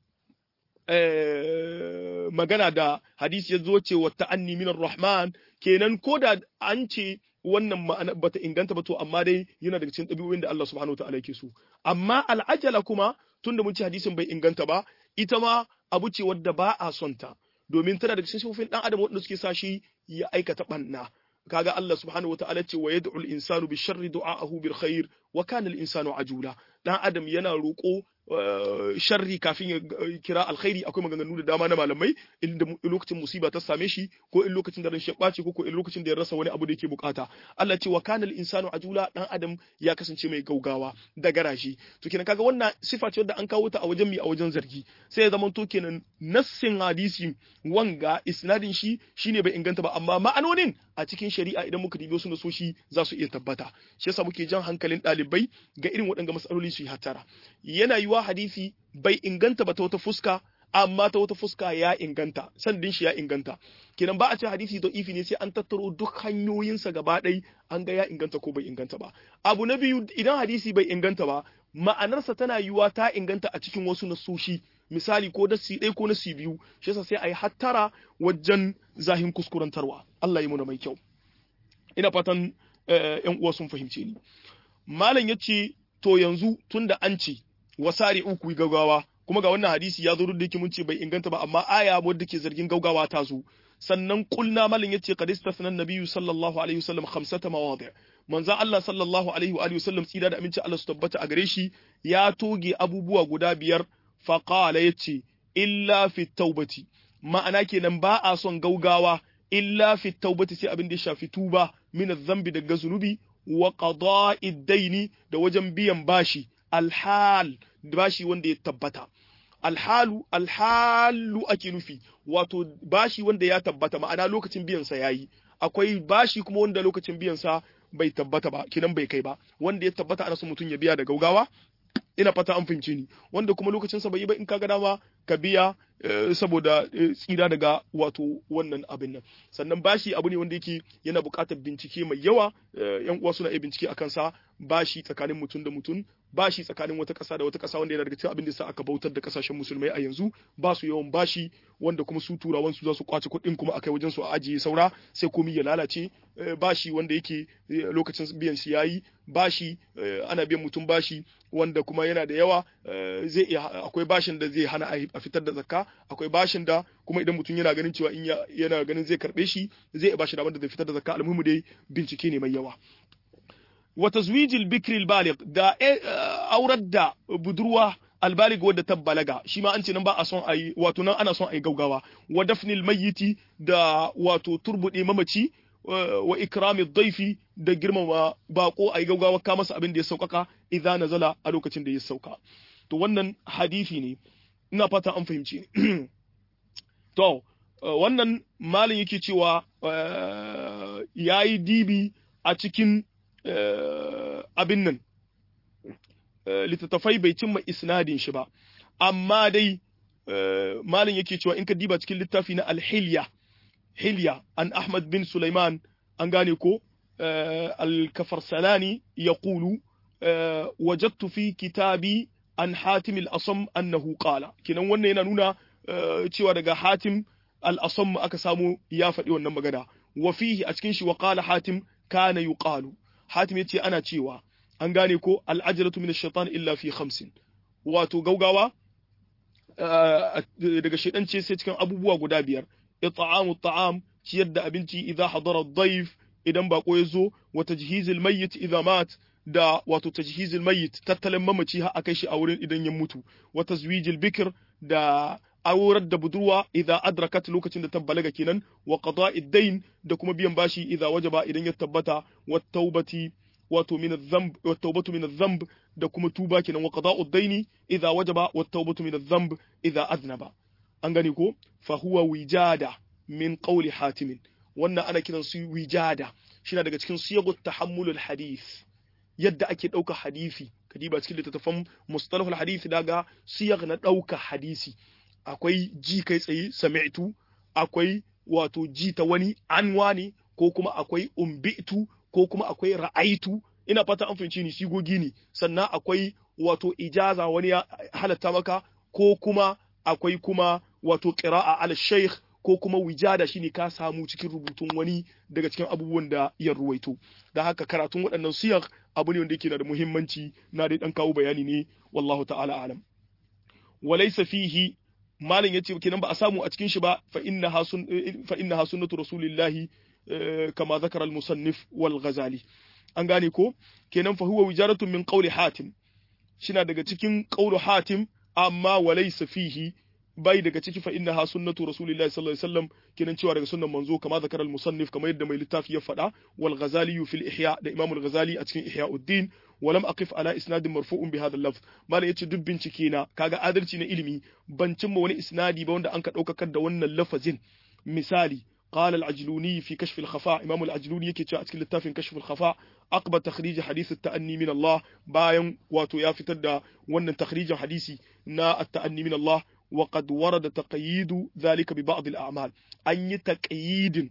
magana da hadisi ya zo ce wa ta'anni minar rahman kenan ko da an ce wannan ma'ana bata inganta ba to amma dai yana daga cikin ɗabi'o'in da Allah subhanahu wa ta'ala yake so amma al'ajala kuma tunda mun ci hadisin bai inganta ba ita ma abu ce wadda ba a son ta domin tana daga cikin sifofin dan adam wanda suke sa shi ya aikata banna kaga Allah subhanahu wataala ce wa yad'u al-insanu bi sharri du'aahu bil khair wa kana al-insanu ajula dan adam yana roko sharri kafin ya kira alkhairi akwai maganganu da dama na malamai inda lokacin musiba ta same shi ko in lokacin da ran shi ɓaci ko in lokacin da ya rasa wani abu da yake bukata Allah ce wa kana al-insanu ajula dan adam ya kasance mai gaugawa da garashi to kenan kaga wannan sifa ce wadda an kawo ta a wajen mi a wajen zargi sai ya zama to kenan nassin hadisi wanga isnadin shi shine bai inganta ba amma ma'anonin a cikin shari'a idan muka dibi wasu nasoshi za su iya tabbata shi yasa muke jan hankalin ɗalibai ga irin waɗanda matsaloli su yi hatara yana yiwa hadisi bai inganta ba ta wata fuska amma ta wata fuska ya inganta sandin shi ya inganta kenan ba a ce hadisi to ifi ne sai an tattaro duk hanyoyinsa gaba ɗai an ga ya inganta ko bai inganta ba abu na biyu idan hadisi bai inganta ba ma'anarsa tana yiwa ta inganta a cikin wasu nasoshi misali ko dasi ɗaya ko nasi biyu shi yasa sai a yi hattara wajen zahin kuskurantarwa Allah yi muna mai kyau ina fatan yan uwa sun fahimce ni malam ya ce to yanzu tunda an ce wasari uku gaggawa kuma ga wannan hadisi ya zo duk da yake mun ce bai inganta ba amma aya wadda ke zargin gaugawa ta zo sannan kulna malam yace qad istasna nabiyyu sallallahu alaihi wasallam khamsata mawadi' manzo Allah sallallahu alaihi wa alihi wasallam tsira da aminci Allah su tabbata a gare shi ya toge abubuwa guda biyar fa qala yace illa fi taubati ma'ana kenan ba a son gaugawa illa fi taubati sai abin da ya shafi tuba min zambi daga zunubi wa qada'i daini da wajen biyan bashi alhal bashi wanda ya tabbata alhalu alhalu ake nufi wato bashi wanda ya tabbata ma'ana lokacin biyan sa yayi akwai bashi kuma wanda lokacin biyan sa bai tabbata ba kinan bai kai ba wanda ya tabbata ana son mutum ya biya da gaugawa ina fata an fahimce ni wanda kuma lokacin sa bai yi ba in ka ga dama ka biya saboda tsira daga wato wannan abin nan sannan bashi abu ne wanda yake yana buƙatar bincike mai yawa yan uwa suna iya bincike akan sa bashi tsakanin mutum da mutum bashi tsakanin wata ƙasa da wata ƙasa wanda yana daga cikin abin da sa aka bautar da ƙasashen musulmai a yanzu ba su yawan bashi wanda kuma su turawan su za su kwace kuɗin kuma akai wajen su a ajiye saura sai komai ya lalace bashi wanda yake lokacin biyan shi yayi bashi ana biyan mutum bashi wanda kuma yana da yawa zai iya akwai bashin da zai hana a fitar da zakka akwai bashin da kuma idan mutum yana ganin cewa in yana ganin zai karbe shi zai bashi da wanda zai fitar da zakka almuhimu dai bincike ne mai yawa wa tazwijil bikri albaligh da aurar da budurwa albalig wadda ta balaga shi ma an ce nan ba a son ayi wato nan ana son ayi gaugawa wa dafnil mayyiti da wato turbude mamaci wa ikrami dhaifi da girmama bako ayi gaugawa ka masa abin da ya saukaka idza nazala a lokacin da ya sauka to wannan hadisi ne ina fata an fahimci ni to wannan malin yake cewa yayi dibi a cikin abin nan littattafai bai cimma isnadin shi ba amma dai malin yake cewa in ka diba cikin littafi na alhilya hilya an ahmad bin sulaiman an gane ko alkafarsalani ya kulu wajattu fi kitabi an hatim al-asam annahu qala kinan wannan yana nuna cewa daga hatim al-asam aka samu ya faɗi wannan magana wa fihi a cikin shi wa qala hatim kana yuqalu hatim yace ana cewa an gane ko al-ajratu min ash-shaytan illa fi khamsin wato gaugawa daga shaidan ce sai cikin abubuwa guda biyar it'amu ta'am ciyar da abinci idza hadara ad-dayf idan bako ya zo wa tajhizil mayyit idza mat da wato tajhizil mayyit tattalin mamaci har akai shi a wurin idan ya mutu wa tazwijil bikr da aurar da budurwa idza adrakat lokacin da ta balaga kenan wa qada'id dayn da kuma biyan bashi idza wajaba idan ya tabbata wa taubati wato min adh-dhanb wa tawbatu min adh-dhanb da kuma tuba kenan wa qada'u ad-dayni idza wajaba wa tawbatu min adh-dhanb idza aznaba an gani ko fa huwa wijada min qawli hatim wannan ana kiran su wijada shine daga cikin siyagut tahammulul hadith yadda ake dauka hadisi kadiba cikin littattafan mustalahul hadith daga siyag na dauka hadisi akwai ji kai tsaye sami'tu akwai wato ji ta wani an wani ko kuma akwai umbitu ko kuma akwai ra'aitu ina fata an fahimci ni sigogi ne sannan akwai wato ijaza wani ya halatta maka ko kuma akwai kuma wato qira'a al shaykh ko kuma wijada shine ka samu cikin rubutun wani daga cikin abubuwan da ya ruwaito da haka karatun waɗannan siyar abu ne wanda yake na da muhimmanci na dai dan kawo bayani ne wallahu ta'ala alam walaysa fihi malin yace kenan ba a samu a cikin shi ba fa innaha sun fa innaha sunnatu rasulillahi kama zakara al-musannif wal ghazali an gane ko kenan fa huwa wijaratun min qawli hatim shina daga cikin qawlu hatim amma walaysa fihi bai daga ciki fa innaha sunnatu rasulillahi sallallahu alaihi wasallam kenan cewa daga sunnan manzo kama zakara al-musannif kamar yadda mai littafi ya faɗa wal ghazali fil ihya da imam al-ghazali a cikin ihya'uddin walam aqif ala isnadin marfu'un bi hadha al-lafz malam yace duk bincike na kaga adalci na ilimi ban cimma wani isnadi ba wanda an ka daukakar da wannan lafazin misali قال العجلوني في كشف الخفاء إمام العجلوني يكي تشاء أتكلم في كشف الخفاء أقبل تخريج حديث التأني من الله باين واتو يا فتر ون تخريج حديثي نا التأني من الله وقد ورد تقييد ذلك ببعض الأعمال أن تقييد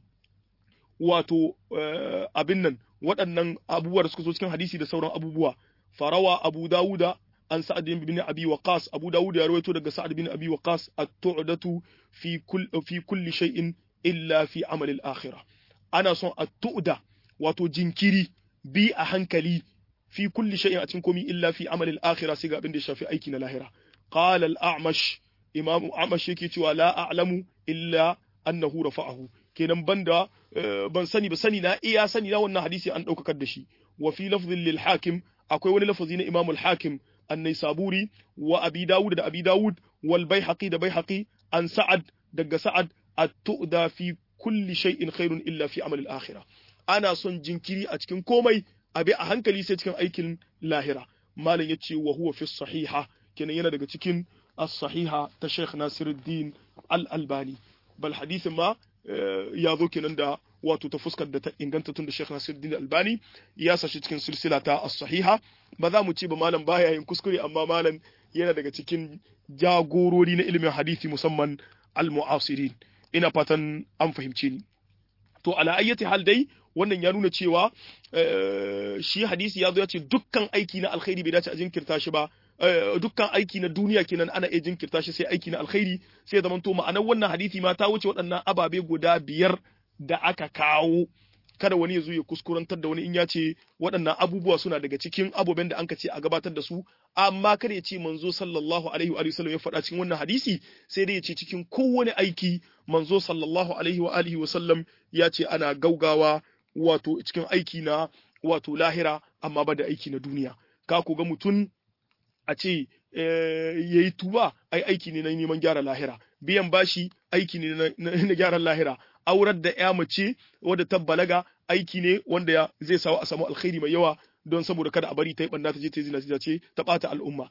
واتو أبنن waɗannan abubuwa da suka zo cikin hadisi da sauran abubuwa farawa abu dawuda an sa'ad bin abi waqas abu dawud ya rawaito daga sa'ad bin abi waqas at-tu'datu fi kull fi kulli shay'in illa fi amal al-akhirah ana son at-tu'da wato jinkiri bi a hankali fi kulli shay'in a cikin komi illa fi amal al-akhirah sai ga abin da ya shafi aiki na lahira qala al-a'mash imam a'mash yake cewa la a'lamu illa annahu rafa'ahu kenan banda ban sani ba sani na iya sani na wannan hadisi an daukakar da shi wa fi lafzin lil hakim akwai wani lafazi na imam al-hakim an-naisaburi wa abi dawud da abi dawud wal baihaqi da baihaqi an sa'ad daga sa'ad at-tu'da fi kulli shay'in khairun illa fi amal al-akhirah ana son jinkiri a cikin komai abi a hankali sai cikin aikin lahira malam yace wa huwa fi sahiha kenan yana daga cikin as-sahiha ta Sheikh Nasiruddin Al-Albani bal hadisin ma ya zo kenan da wato ta fuskar da ta inganta tun da Sheikh Nasiruddin Albani ya sashi cikin silsila ta as-sahiha ba za mu ce ba malam baya yin kuskure amma malam yana daga cikin jagorori na ilimin hadisi musamman al-mu'asirin ina fatan an fahimce ni to ala ayyati hal dai wannan ya nuna cewa shi hadisi ya zo ya ce dukkan aiki na alkhairi bai dace a jinkirta shi ba dukkan aiki na duniya kenan ana iya jinkirta shi sai aiki na alkhairi sai zaman to ma'anar wannan hadisi ma ta wuce waɗannan ababe guda biyar da aka kawo kada wani ya zo ya kuskurantar da wani in ya ce waɗannan abubuwa suna daga cikin abubuwan da an ce a gabatar da su amma kada ya ce manzo sallallahu alaihi wa sallam ya faɗa cikin wannan hadisi sai dai ya ce cikin kowane aiki manzo sallallahu alaihi wa alihi wa sallam ya ce ana gaugawa wato cikin aiki na wato lahira amma ba da aiki na duniya ka ku ga mutum a ce ya yi tuba ai aiki ne na neman gyara lahira biyan bashi aiki ne na gyaran lahira aurar da ya mace wadda ta balaga aiki ne wanda ya zai sawa a samu alkhairi mai yawa don saboda kada a bari ta yi banda ta je ta zina ce ta bata al'umma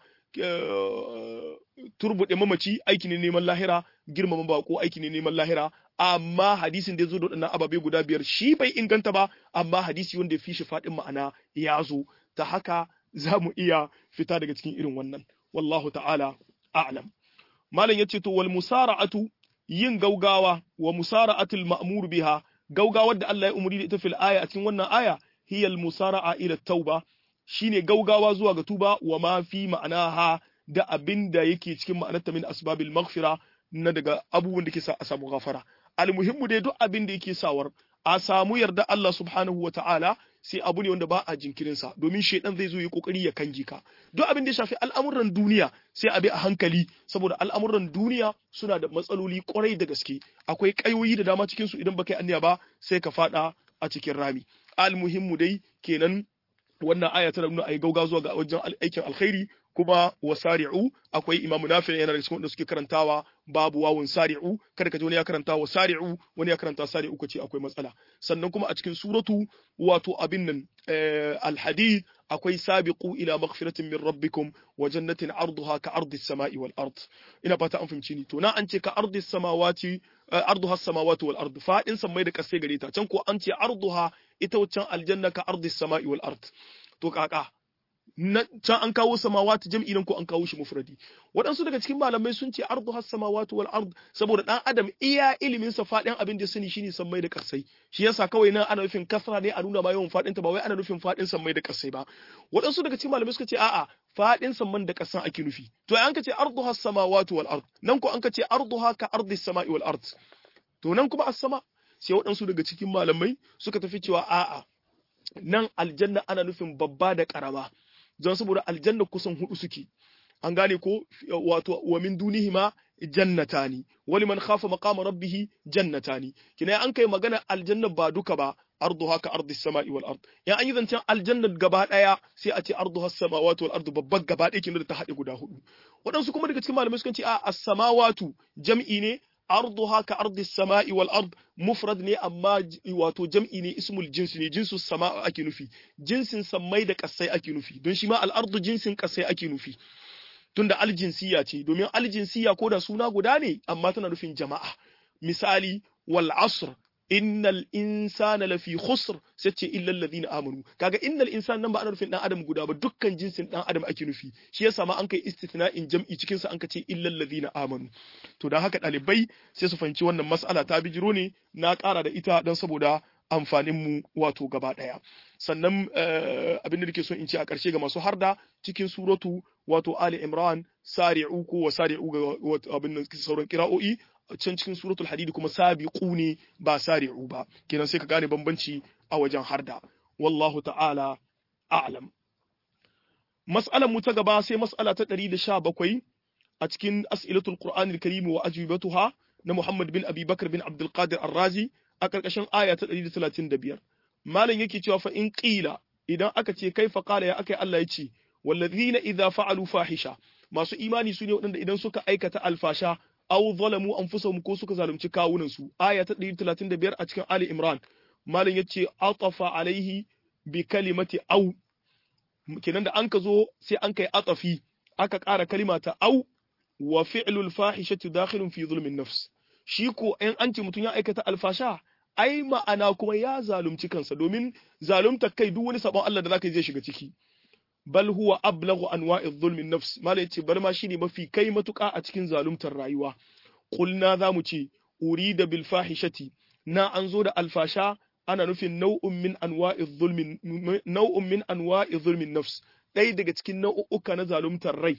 turbuɗe mamaci aiki ne neman lahira girmama bako aiki ne neman lahira amma hadisin da ya zo da waɗannan ababe guda biyar shi bai inganta ba amma hadisi wanda ya fi shi faɗin ma'ana ya zo ta haka za mu iya fita daga cikin irin wannan wallahu ta'ala a'lam malam yace to wal musara'atu yin gaugawa wa musara'atul ma'mur biha gaugawar da Allah ya umuri da ita fil aya a cikin wannan aya hiya al musara'a ila tauba shine gaugawa zuwa ga tuba wa ma fi ma'anaha da abin da yake cikin ma'anarta min asbabil maghfira na daga abubuwan da ke sa a samu gafara almuhimmu dai duk abin da yake sawar a samu yarda Allah subhanahu wa ta'ala sai abu ne wanda ba a jinkirinsa domin shaidan zai zo yi kokari ya kange ka duk abin da ya shafi al'amuran duniya sai a bi a hankali saboda al'amuran duniya suna da matsaloli kwarai da gaske akwai kayoyi da dama cikin su idan baka yi aniya ba sai ka fada a cikin rami almuhimmu dai kenan wannan aya tana nuna ayi gauga zuwa ga wajen aikin alkhairi kuma wasari'u akwai imam nafi yana da cikin wanda suke karantawa babu wawun sari'u kada ka ji wani ya karanta wasari'u wani ya karanta sari'u kace akwai matsala sannan kuma a cikin suratu wato abin nan alhadid akwai sabiqu ila maghfiratin min rabbikum wa jannatin arduha ka ardis samai wal ard ina fata an fahimci ni to na an ce ka ardis samawati arduha as-samawati wal ard fadin sammai da kasai gare ta can ko an ce arduha ita waccan aljanna ka ardis samai wal ard to kaka na can an kawo samawati jam'i nan ko an kawo shi mufradi waɗansu daga cikin malamai sun ce ardu has samawati wal ard saboda dan adam iya ilimin sa fadin abin da sani shine sammai da kasai shi yasa kawai nan ana nufin kasra ne a nuna ma yawan fadin ta ba wai ana nufin fadin sammai da kasai ba waɗansu daga cikin malamai suka ce a'a fadin samman da kasan ake nufi to an ka ce ardu has samawati wal ard nan ko an ka ce arduha ka ardis samai wal ard to nan kuma as-sama sai waɗansu daga cikin malamai suka tafi cewa a'a nan aljanna ana nufin babba da karama don saboda aljanna kusan hudu suke an gane ko wato wa min dunihima jannatani wali man khafa maqama rabbih jannatani kina an kai magana aljanna ba duka ba arduha ka ardi samai wal ard ya an yi zancen aljanna gaba daya sai a ce arduha samawati wal ard babban gaba daya kin da ta hade guda hudu wadansu kuma daga cikin malamai sukan ce a as-samawatu jam'i ne arduha ka ardi samai wal ard mufrad ne amma wato jam'i ne ismul jins ne jinsu sama ake nufi jinsin sammai da kasai ake nufi don shi ma al ardu jinsin kasai ake nufi tunda aljinsiya ce domin aljinsiya ko da suna guda ne amma tana nufin jama'a misali wal asr innal insana lafi khusr sai ce illa alladhina amanu kaga innal insana nan ba ana nufin dan adam guda ba dukkan jinsin dan adam ake nufi shi yasa ma an kai istithna'in jam'i cikin sa an ka ce illa alladhina amanu to dan haka dalibai sai su fahimci wannan mas'ala ta bijiro ne na ƙara da ita dan saboda amfanin mu wato gaba daya sannan abin da nake so in ce a ƙarshe ga masu harda cikin suratu wato ali imran sari'u ko wa sari'u ga abin nan sauran kira'o'i can cikin suratul hadid kuma sabiqu ne ba sari'u ba kenan sai ka gane bambanci a wajen harda wallahu ta'ala a'lam mas'alan mu ta gaba sai mas'ala ta 117 a cikin as'ilatul qur'anil karim wa ajwibatuha na muhammad bin abi bakr bin abdul qadir ar-razi a karkashin aya ta 135 malam yake cewa fa in qila idan aka ce kai fa qala ya akai Allah ya ce wallazina idza fa'alu fahisha masu imani su ne waɗanda idan suka aikata alfasha aw zalamu anfusahum ko suka zalunci kawunan su aya ta 135 a cikin Ali Imran malam yace atafa alaihi bi kalimati aw kenan da an ka zo sai an kai atafi aka ƙara kalima ta aw wa fi'lul fahishati dakhilun fi zulmin nafs shi ko in an ce mutum ya aikata alfasha ai ma'ana kuma ya zalunci kansa domin zalunta kai duk wani sabon Allah da zaka yi zai shiga ciki bal huwa ablaghu anwa'i dhulmi nafs mala yace bar ma shine mafi kai matuka a cikin zaluntar rayuwa qulna zamu ce urida bil fahishati na an zo da alfasha ana nufin nau'un min anwa'i dhulmi nau'un min anwa'i dhulmi nafs dai daga cikin nau'uka na zaluntar rai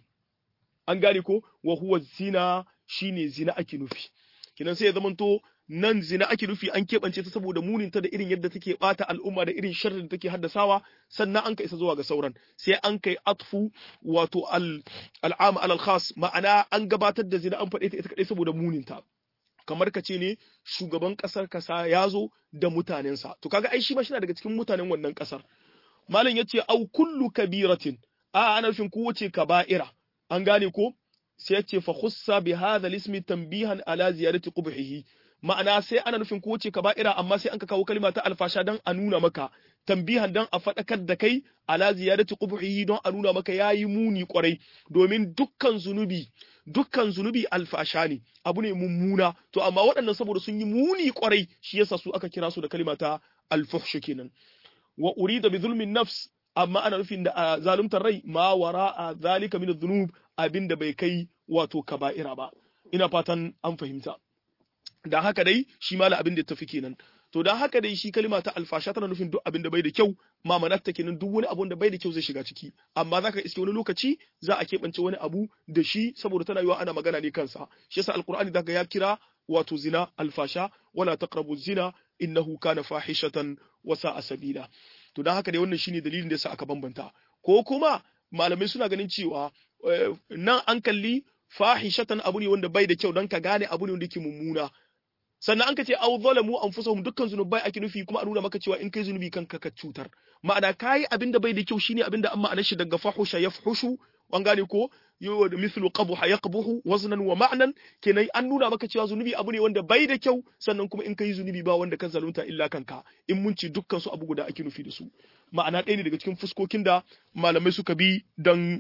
an gane ko wa huwa zina shine zina ake nufi kinan sai ya zamanto nan zina ake nufi an keɓance ta saboda muninta da irin yadda take ɓata al'umma da irin sharrin da take haddasawa sannan an ka isa zuwa ga sauran sai an kai atfu wato al'am alal khas ma'ana an gabatar da zina an faɗe ta ita kaɗai saboda muninta kamar ka ce ne shugaban ƙasar kasa ya zo da mutanensa to kaga ai shi ma shina daga cikin mutanen wannan ƙasar malam ya ce au kullu kabiratin a ana nufin kowace kaba'ira an gane ko sai ya ce fa khussa bi hadha ismi tanbihan ala ziyarati qubhihi ma'ana sai ana nufin ko ce kaba'ira amma sai an ka kawo kalma ta alfasha dan a nuna maka tambihan dan a faɗakar da kai ala ziyarati qubhihi don a nuna maka yayi muni kwarai domin dukkan zunubi dukkan zunubi alfasha ne abu ne mummuna to amma waɗannan saboda sun yi muni kwarai shi yasa su aka kira su da kalma ta alfuhsh kenan wa urida bi zulmin nafs amma ana nufin da zaluntar rai ma wara'a zalika min adh-dhunub abinda bai kai wato kaba'ira ba ina fatan an fahimta da haka dai shi mala abin da tafi kenan to to dan haka dai shi kalima ta alfasha tana nufin duk abin da bai da kyau mamanatta kenan duk wani abun da bai da kyau zai shiga ciki amma zaka iske wani lokaci za a keɓance wani abu da shi saboda tana yiwa ana magana ne kansa shi yasa alqur'ani zaka ya kira wato zina alfasha wala taqrabu zina innahu kana fahishatan wa sa'a sabila to dan haka dai wannan shine dalilin da yasa aka bambanta ko kuma malamai suna ganin cewa nan an kalli fahishatan abu ne wanda bai da kyau dan ka gane abu ne wanda yake mummuna sannan an ka ce aw zalamu anfusahum dukkan zunubai ake nufi kuma a nuna maka cewa in kai zunubi kanka ka cutar ma'ana kai abin da bai da kyau shine abin da amma ma'anar shi daga fahusha yafhushu an gane ko yo da mithlu qabha yaqbuhu waznan wa ma'nan kenan an nuna maka cewa zunubi abu ne wanda bai da kyau sannan kuma in kai zunubi ba wanda kan zalunta illa kanka in mun ci dukkan su abu guda ake nufi da su ma'ana ɗaya ne daga cikin fuskokin da malamai suka bi dan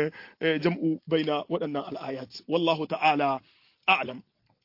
jam'u baina waɗannan al'ayat wallahu ta'ala a'lam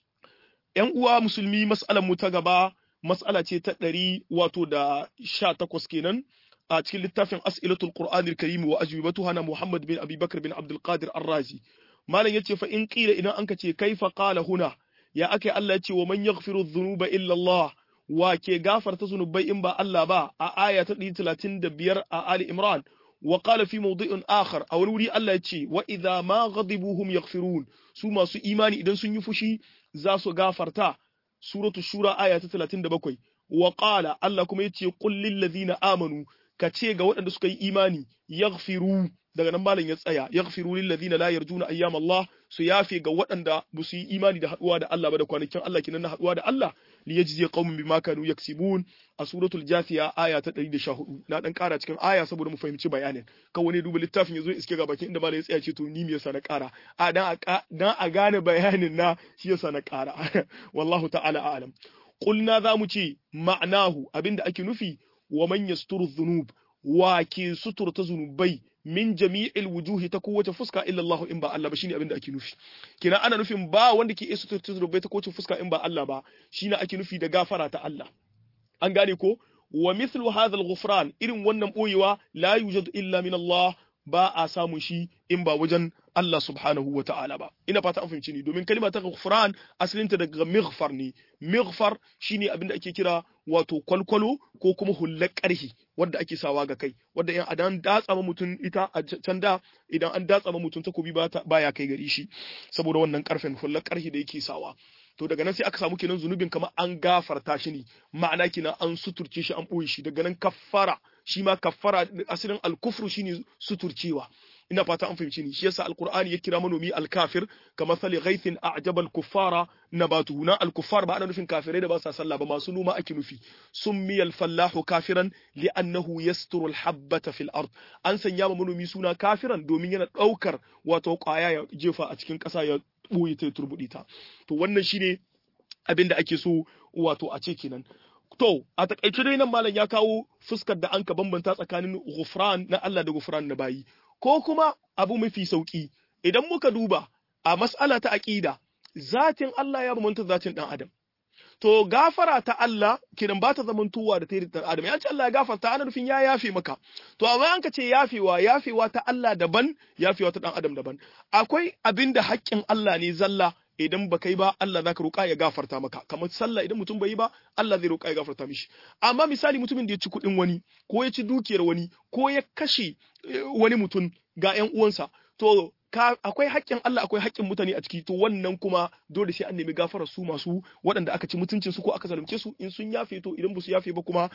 ‘yan uwa musulmi mas'alar mu ta gaba mas'ala ce ta ɗari wato da sha takwas kenan a cikin littafin as'ilatul qur'anil karim wa ajwibatuha na muhammad bin abi bakr bin abdul qadir ar-razi malam yace fa in qila idan anka ce kaifa qala huna ya akai Allah yace wa man yaghfiru dhunuba illa Allah wa ke gafarta zunubai in ba Allah ba a aya ta 135 a ali imran wa qala fi mawdi'in akhar a wani wuri Allah yace wa idha ma ghadibu hum yaghfirun su masu imani idan sun yi fushi za su gafarta suratu shura aya ta 37 wa qala Allah kuma yace qul lil ladina amanu ka ce ga waɗanda suka yi imani yaghfiru daga nan malam ya tsaya yaghfiru lil ladina la yarjuna ayyam Allah su yafe ga waɗanda ba su yi imani da haɗuwa da Allah ba da kwanakin Allah kinan na haɗuwa da Allah li yajzi qaumin bima kanu yaksibun a suratul jathiya aya ta 114 na dan ƙara cikin aya saboda mu fahimci bayanin kan wani duba littafin yazo iske ga bakin inda malam ya tsaya ce to ni me yasa na ƙara a dan a dan a gane bayanin na shi yasa na ƙara wallahu ta'ala a'lam qulna za mu ce ma'anahu abinda ake nufi wa man yasturu dhunub wa ke suturta zunubai min jami'il wujuhi ta kowace fuska illa Allah in ba Allah ba shine abin da ake nufi kina ana nufin ba wanda ke iya suturta zunubai ta kowace fuska in ba Allah ba shine ake nufi da gafara ta Allah an gane ko wa mithlu hadha al-ghufran irin wannan boyewa la yujadu illa min Allah ba a samun shi in ba wajen Allah subhanahu wa ta'ala ba ina fata an fahimci ni domin kalma ta ghufran asalinta daga mighfar ne mighfar shine abin da ake kira wato kwalkwalo ko kuma hullar ƙarhi wadda ake sawa ga kai wadda in adan datsa ma mutum ita a can da idan an datsa ma mutum takobi baya kai gari shi saboda wannan karfen hullar ƙarhi da yake sawa to daga nan sai aka samu kenan zunubin kamar an gafarta shi ne ma'ana kenan an suturce shi an ɓoye shi daga nan kaffara shi ma kaffara asalin alkufru shine suturcewa ina fata an fahimci ni shi yasa alqur'ani ya kira manomi alkafir kamar sali ghaithin a'jaba alkuffara nabatuhu na alkuffar ba ana nufin kafirai da ba sa sallah ba masu noma ake nufi summi alfallahu kafiran li'annahu yasturu alhabbata fil ard an sanya ma manomi suna kafiran domin yana daukar wato kwaya ya jefa a cikin ƙasa ya ɓoye ta turbuɗe ta to wannan shine abin da ake so wato a ce kenan to a takaice dai nan malam ya kawo fuskar da an ka bambanta tsakanin gufran na Allah da gufran na bayi ko kuma abu mafi sauki idan muka duba a mas'ala ta aqida zatin Allah ya bambanta zatin dan adam to gafara ta Allah kidan ba ta zamantowa da ta dan adam ya ce Allah ya gafarta ana nufin ya yafe maka to amma an ka ce yafewa yafewa ta Allah daban yafewa ta dan adam daban akwai abinda haƙƙin Allah ne zalla idan ba kai ba Allah zaka roƙa ya gafarta maka kamar sallah idan mutum bai yi ba Allah zai roƙa ya gafarta mishi amma misali mutumin da ya ci kuɗin wani ko ya ci dukiyar wani ko ya kashe wani mutum ga ƴan uwansa to akwai haƙƙin Allah akwai haƙƙin mutane a ciki to wannan kuma dole sai an nemi gafarar su masu waɗanda aka ci mutuncin su ko aka zalunce su in sun yafe to idan ba su yafe ba kuma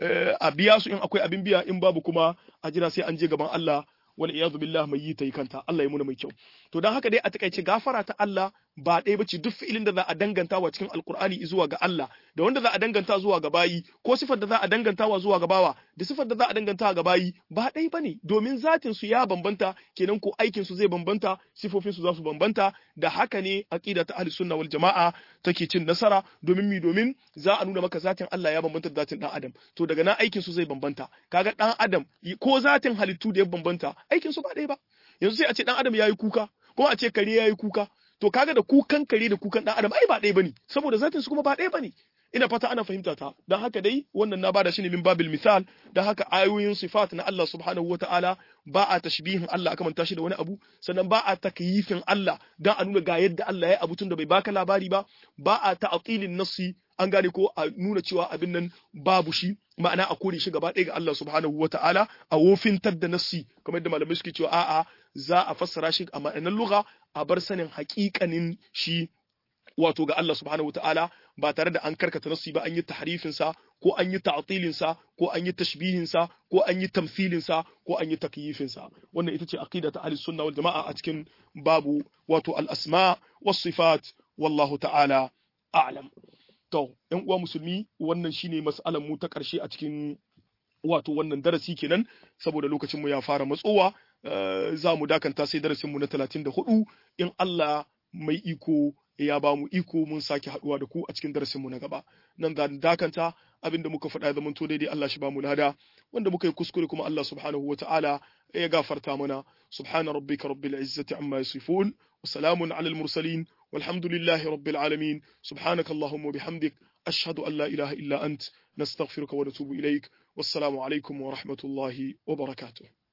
a biya su in akwai abin biya in babu kuma a jira sai an je gaban Allah wal iyadu billah mai yi ta yi kanta Allah ya muna mai kyau to dan haka dai a takaice gafara ta Allah ba ɗaya bace duk fi'ilin da za a danganta wa cikin alkur'ani zuwa ga Allah da wanda za a danganta zuwa ga bayi ko sifar da za a danganta wa zuwa ga bawa da sifar da za a danganta ga bayi ba ɗaya bane domin zatin su ya bambanta kenan ko aikin su zai bambanta sifofin su za su bambanta da haka ne aqida ta ahli sunna wal jama'a take cin nasara domin mi domin za a nuna maka zatin Allah ya bambanta da zatin dan adam to daga nan aikin su zai bambanta kaga dan adam ko zatin halittu da ya bambanta aikin su ba ɗaya ba yanzu sai a ce dan adam yayi kuka ko a ce kare yayi kuka to kaga da kukan kare da kukan dan adam ai ba ɗaya bane saboda zatin su kuma ba ɗaya bane ina fata ana fahimta ta dan haka dai wannan na bada shi ne min babil misal dan haka ayoyin sifat na Allah subhanahu wataala ba a tashbihin Allah aka manta shi da wani abu sannan ba a takyifin Allah dan a nuna ga yadda Allah ya abu tun da bai baka labari ba ba a ta'tilin nassi an gane ko a nuna cewa abin nan babu shi ma'ana a kore shi gaba ɗaya ga Allah subhanahu wa ta'ala a wofintar da nassi kamar da malamai suke cewa a'a za a fassara shi a ma'anar lugha a bar sanin haƙiƙanin shi wato ga Allah subhanahu wataala ba tare da an karkata nassi ba an yi tahrifin sa ko an yi ta'tilin sa ko an yi tashbihin sa ko an yi tamthilin sa ko an yi takyifin sa wannan ita ce aqida ta ahli sunna wal jamaa a cikin babu wato al asma was sifat wallahu ta'ala a'lam to ɗan uwa musulmi wannan shine mas'alan mu ta ƙarshe a cikin wato wannan darasi kenan saboda lokacin mu ya fara matsowa za mu dakanta sai darasin mu na 34 in Allah mai iko ya ba mu iko mun sake haduwa da ku a cikin darasin mu na gaba nan da dakanta abinda muka faɗa zaman to daidai Allah shi ba mu lada wanda muka yi kuskure kuma Allah subhanahu wataala ya gafarta mana subhana rabbika rabbil izzati amma yasifun wa salamun alal mursalin walhamdulillahi rabbil alamin subhanaka allahumma bihamdik ashhadu an la ilaha illa ant nastaghfiruka wa natubu ilaik wassalamu alaikum wa rahmatullahi wa barakatuh